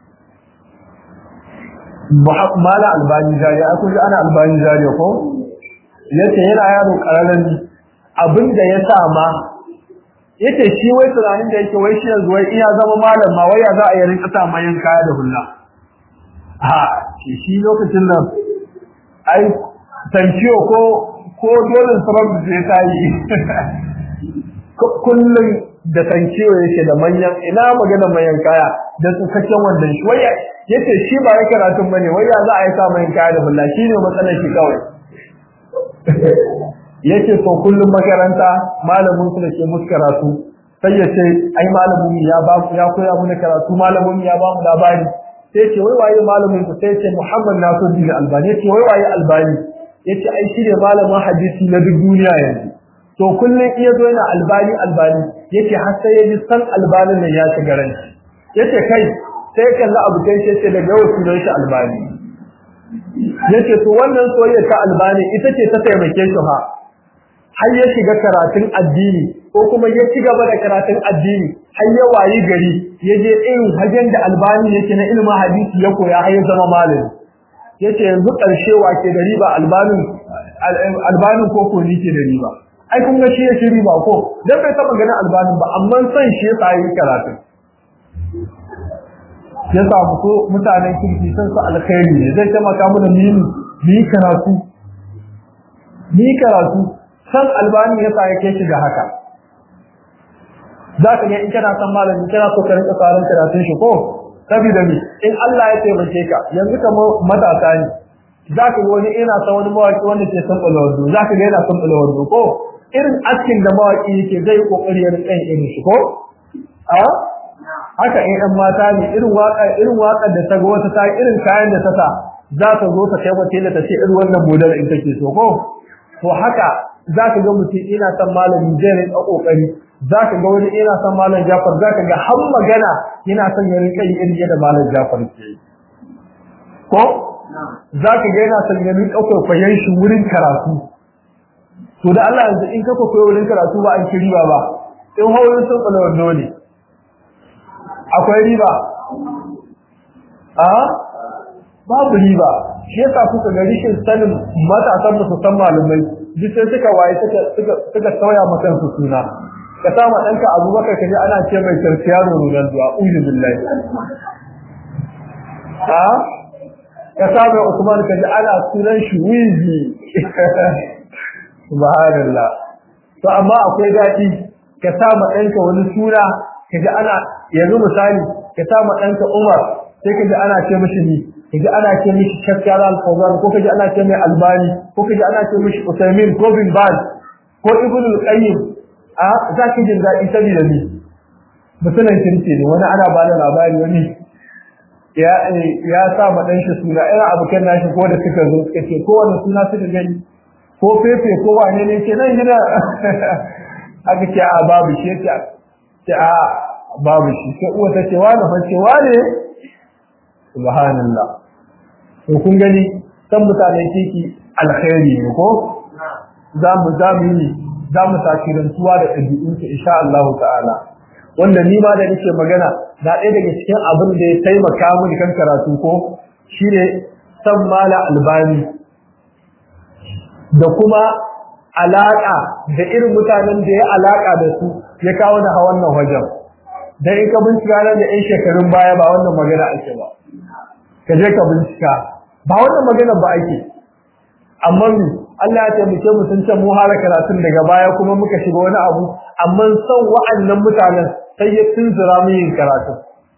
mala albani jariya a kuji ana albani jariya ko yace yana yaro kararan abinda ya sa ma yace shi wai tunanin da yake wai shi yanzu wai iya zama malam ma wai ya za a yi rinka sa mayan kaya da hulla ha shi lokacin nan ai tankiyo ko ko dole sabab da ta yi kullum da tankiyo yake da manyan ina magana manyan kaya da tsukakken wannan shi wai yace shi ba ya karatun bane wai ya za a yi sa mayan kaya da hulla shine matsalar shi kawai yace to kullum makaranta malamin su da ke musu karatu sai ya ce ai malamin ya ba ya koya mu karatu malamin ya ba mu labari sai ce wai waye malamin ku sai ce Muhammad Nasiruddin Albani yace wai waye Albani yace ai shi ne malamin hadisi na duk duniya yanzu to kullum iya zo yana Albani Albani yace har sai ya ji san Albanin nan ya shiga ran yace kai sai kalla abu kai sai ce daga yau sunan shi Albani yace to wannan soyayya ta Albani ita ce ta taimake shi ha har ya shiga karatun addini ko kuma ya ci gaba da karatun addini har ya wayi gari ya je irin hajen da albani yake na ilimin hadisi ya koya har ya zama malami yace yanzu karshe wake da riba albanin albanin ko ko ni ke da riba ai kun ga shi yake riba ko dan bai taba ganin albanin ba amma san shi ya tsayi karatun ya samu ko mutanen kirki san su alkhairi ne zai taimaka mana mu yi karatu ni karatu san albani ya sa yake shi da haka zaka ga in kana san malami kana so ka rinka tsarin karatun shi ko saboda mi in Allah ya taimake ka yanzu kamar matasa ne zaka ga wani ina san wani mawaki wanda ke san bulawado zaka ga yana san bulawado ko irin askin da mawaki yake zai kokari ya rinka irin shi ko a haka in ɗan mata ne irin waka irin waka da ta ga wata ta irin kayan da ta sa za ta zo ta kai wata ta ce irin wannan model in kake so ko to haka zaka ga mutum ina san malami zai rinka kokari zaka ga wani ina san malam Jafar zaka ga har magana yana son ya rinka yi irin yadda malam Jafar ke ko zaka ga yana son ya rinka kokayen shi wurin karatu to da Allah yanzu in ka koyo wurin karatu ba an kiri ba ba in haurin sun kula wando ne akwai riba a babu riba shi yasa kuka ga rishin sanin matasan su san malumai duk sai suka waye suka suka suka sauya maka su suna ka sama danka Abubakar kaje ana ce mai Cristiano Ronaldo a'udhu billahi ha ka sama Usman kaje ana sunan shi Wizi subhanallah to amma akwai dadi ka sama danka wani suna kaje ana yanzu misali ka sama danka Umar sai kaje ana ce mishi ni kaji ana ce mishi shakkar al-fawzan ko kaji ana ce mai albani ko kaji ana ce mishi usaimin ko bin baz ko ibn al-qayyim a za ki jin daɗi saboda ni mutumin kirki ne wani ana bada labari wani ya ya sa ma dan shi suna ina abokan nashi ko da suka zo suka ce ko wani suna suka gani ko fefe ko wane ne ce nan gida aka ce a babu shi ce a babu shi sai uwa ta ce wani fa ce wane subhanallah to kun gani san mutanen kiki alkhairi ne ko za mu za mu yi za mu takirantuwa da ɗabi'un su insha Allah ta'ala wanda ni ma da nake magana na ɗaya daga cikin abin da ya taimaka mini kan karatu ko shine san mala albani da kuma alaka da irin mutanen da ya alaka da su ya kawo da wannan wajen dan in ka bincika nan da 'yan shekarun baya ba wannan magana ake ba ka je ka bincika ba wannan magana ba ake amma Allah ya taimake mu sun ce mu hara karatun daga baya kuma muka shiga wani abu amma son wa'annan mutanen sai ya tunzura mu yin karatu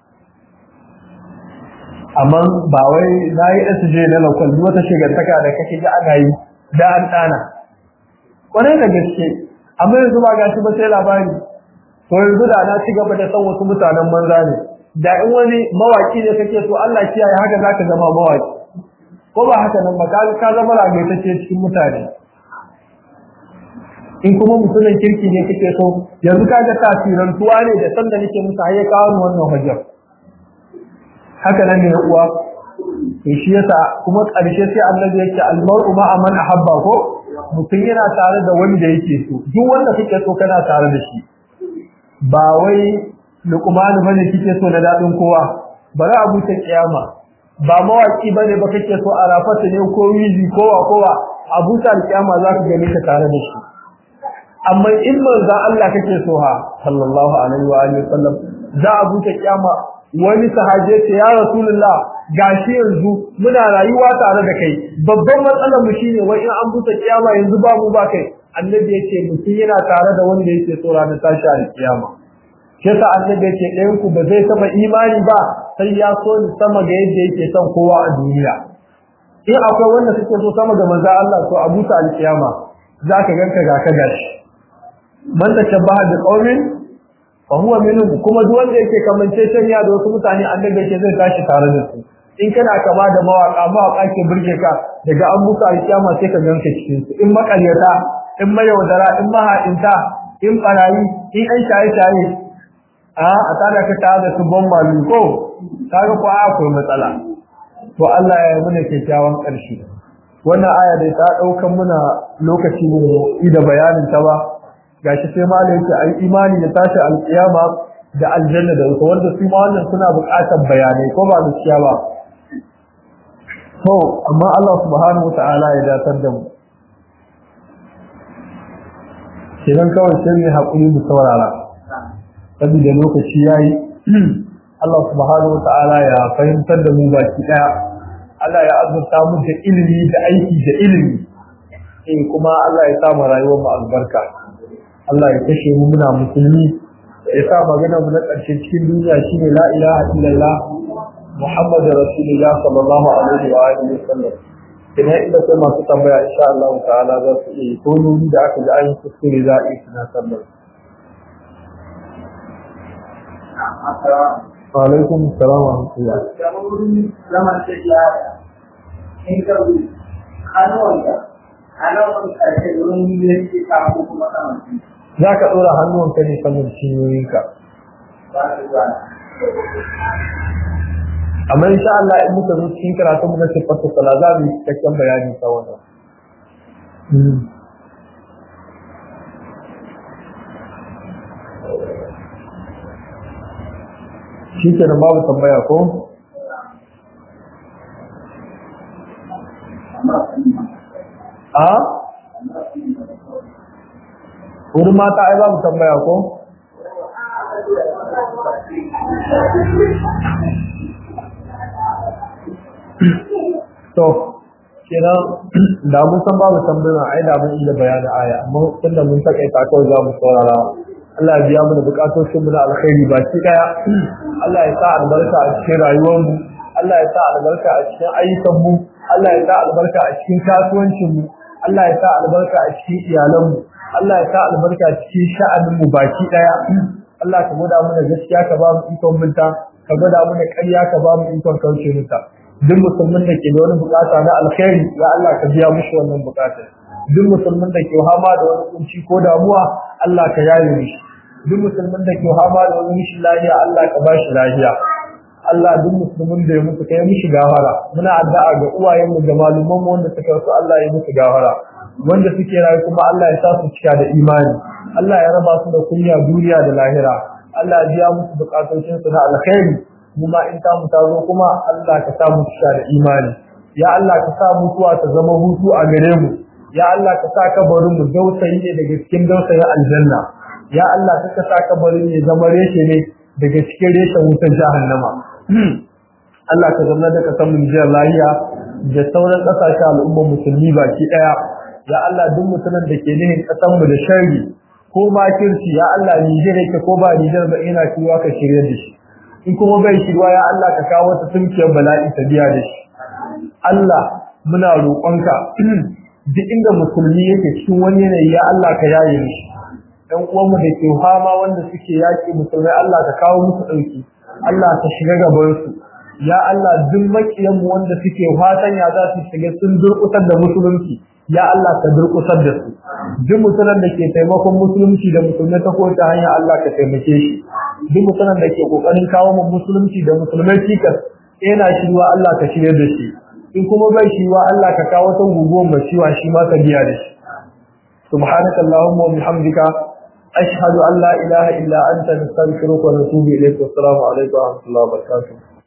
amma ba wai na yi SJ na lokal wata shigantaka da kake ga ana yi da an dana kwarai da gaske amma yanzu ba gashi ba sai labari to yanzu da na ci gaba da san wasu mutanen manza ne da in wani mawaki ne kake so Allah kiyaye haka zaka zama mawaki ko ba haka nan ba ka zama ragaitacce cikin mutane in kuma mutumin kirki ne kake so yanzu kaga tasirin tuwa ne da sanda nake musu har ya kawo wannan hujjar haka nan ne uwa to shi yasa kuma ƙarshe sai annabi yake almar'u ma'a man ahabba ko mutum yana tare da wanda yake so duk wanda kake so kana tare da shi ba wai luqman bane kike so na dadin kowa bari abu ta kiyama ba mawaki bane ba kake so a rafata ne ko wizi kowa kowa abu ta kiyama zaka gani ka tare da shi amma in manzo Allah kake so ha sallallahu alaihi wa alihi wasallam za a buta kiyama wani sahaje ce ya rasulullah gashi yanzu muna rayuwa tare da kai babban matsalar mu shine wai in an buta kiyama yanzu ba mu ba kai annabi yake mutum yana tare da wanda yake so ranar tashi a kiyama yasa annabi yake ɗayan ku ba zai taba imani ba sai ya so ni sama ga yadda yake son kowa a duniya in akwai wanda suke so sama ga manzo Allah to a buta alkiyama zaka ganka ga ka gashi man tashabbaha bi qaumin fa huwa minhum kuma duk wanda yake kamance tanya da wasu mutane annabi yake zai tashi tare da su in kana kama da mawaka mawaka ke burge ka daga an buka alkiyama sai ka ganka cikin su in makaryata in mayaudara in maha'inta in barayi in an shaye shaye a a tada ka tare da su ban malu ko kaga ko akwai matsala to Allah ya yi mana kyakkyawan ƙarshe wannan aya da ta daukan muna lokaci mu da bayanin ta ba gashi sai ma yake ai imani da tashi alkiyama da aljanna da wuta wanda su ma wannan suna buƙatar bayanai ko ba gaskiya ba to amma Allah subhanahu wataala ya datar da mu kidan kawai sai mu hakuri mu saurara saboda lokaci yayi Allah subhanahu wataala ya fahimtar da mu baki daya Allah ya azurta mu da ilimi da aiki da ilimi eh kuma Allah ya sa mu rayuwar mu albarka Allah ya kashe mu muna musulmi ya sa magana mu na ƙarshe cikin duniya shine la ilaha illallah Muhammadu Rasulullah sallallahu alaihi wa alihi wa sallam idan inda sai masu tambaya insha Allah ta'ala za su yi ko nuni da aka ji an yi kuskure za a yi suna sallar wa alaikum salam wa rahmatullah zaman tafiya in ka bi hannuwanka hannuwan ƙarshe wurin yanki kafin kuma saman za ka ɗora hannuwanka ne saman cinyoyinka amma insha Allah in muka zo cikin karatu mu na sifatu sala za mu yi cikakken bayani ta wannan shi ke da babu tambaya ko? a? wurin mata ai babu tambaya ko? to kenan da mun san babu tambaya ai da mun iya bayanin aya amma tunda mun takaita kawai za mu saurara Allah ya biya mana bukatocin mu na alkhairi baki daya Allah ya sa albarka a cikin rayuwar mu Allah ya sa albarka a cikin ayyukan mu Allah ya sa albarka a cikin kasuwancin mu Allah ya sa albarka a cikin iyalan mu Allah ya sa albarka a cikin sha'anin mu baki daya Allah ka gwada mana gaskiya ka ba mu ikon minta ka gwada mana ƙarya ka ba mu ikon kauce mata duk musulmin da ke da wani bukata na alkhairi ya Allah ka biya mushi wannan bukatar duk musulmin da ke hama da wani kunci ko damuwa Allah ka yaye mishi duk musulmin da ke hama da wani mishi lafiya Allah ka bashi lafiya Allah duk musulmin da ya mutu kai mishi gafara muna addu'a ga uwayen mu da malaman mu wanda suka rasu Allah ya musu gafara wanda suke rayu kuma Allah ya sa su cika da imani Allah ya raba su da kunya duniya da lahira Allah ya biya musu bukatun su na alkhairi mu ma in ta mu ta zo kuma Allah ka sa mu cika da imani ya Allah ka sa mutuwa ta zama hutu a gare mu ya Allah ka sa kabarin mu dausayi ne daga cikin dausayin aljanna ya Allah ka sa kabarin ne zama reshe ne daga cikin reshen wutar jahannama Allah ka zama da kasan mu jiyar lahiya da sauran kasashen al'ummar musulmi baki daya ya Allah duk mutumin da ke nihin kasan mu da sharri ko makirci ya Allah Nijar yake ko ba Nijar ba ina kiwa ka shirye da shi in kuma bai shirwa ya Allah ka kawo wata tunkiyar bala'i ta biya da shi Allah muna roƙonka duk inda musulmi yake cikin wani yanayi ya Allah ka yaye mishi ɗan uwanmu da ke fama wanda suke yaƙi musulmai Allah ka kawo musu ɗauki Allah ka shiga gaban su ya Allah duk makiyan mu wanda suke fatan ya za su shiga sun durƙusar da musulunci ya Allah ka durƙusar da su duk musulman da ke taimakon musulunci da musulmai ta kowace hanya Allah ka taimake shi duk musulman da ke kokarin kawo mu musulunci da musulmai cikas yana shirwa Allah ka shirye da shi in kuma bai shirwa Allah ka kawo ta guguwar mai ciwa shi ma ka biya da shi subhanaka allahumma wa bihamdika ashhadu an la ilaha illa anta nastaghfiruka wa natubu ilayk wa assalamu alaikum wa rahmatullahi wa barakatuh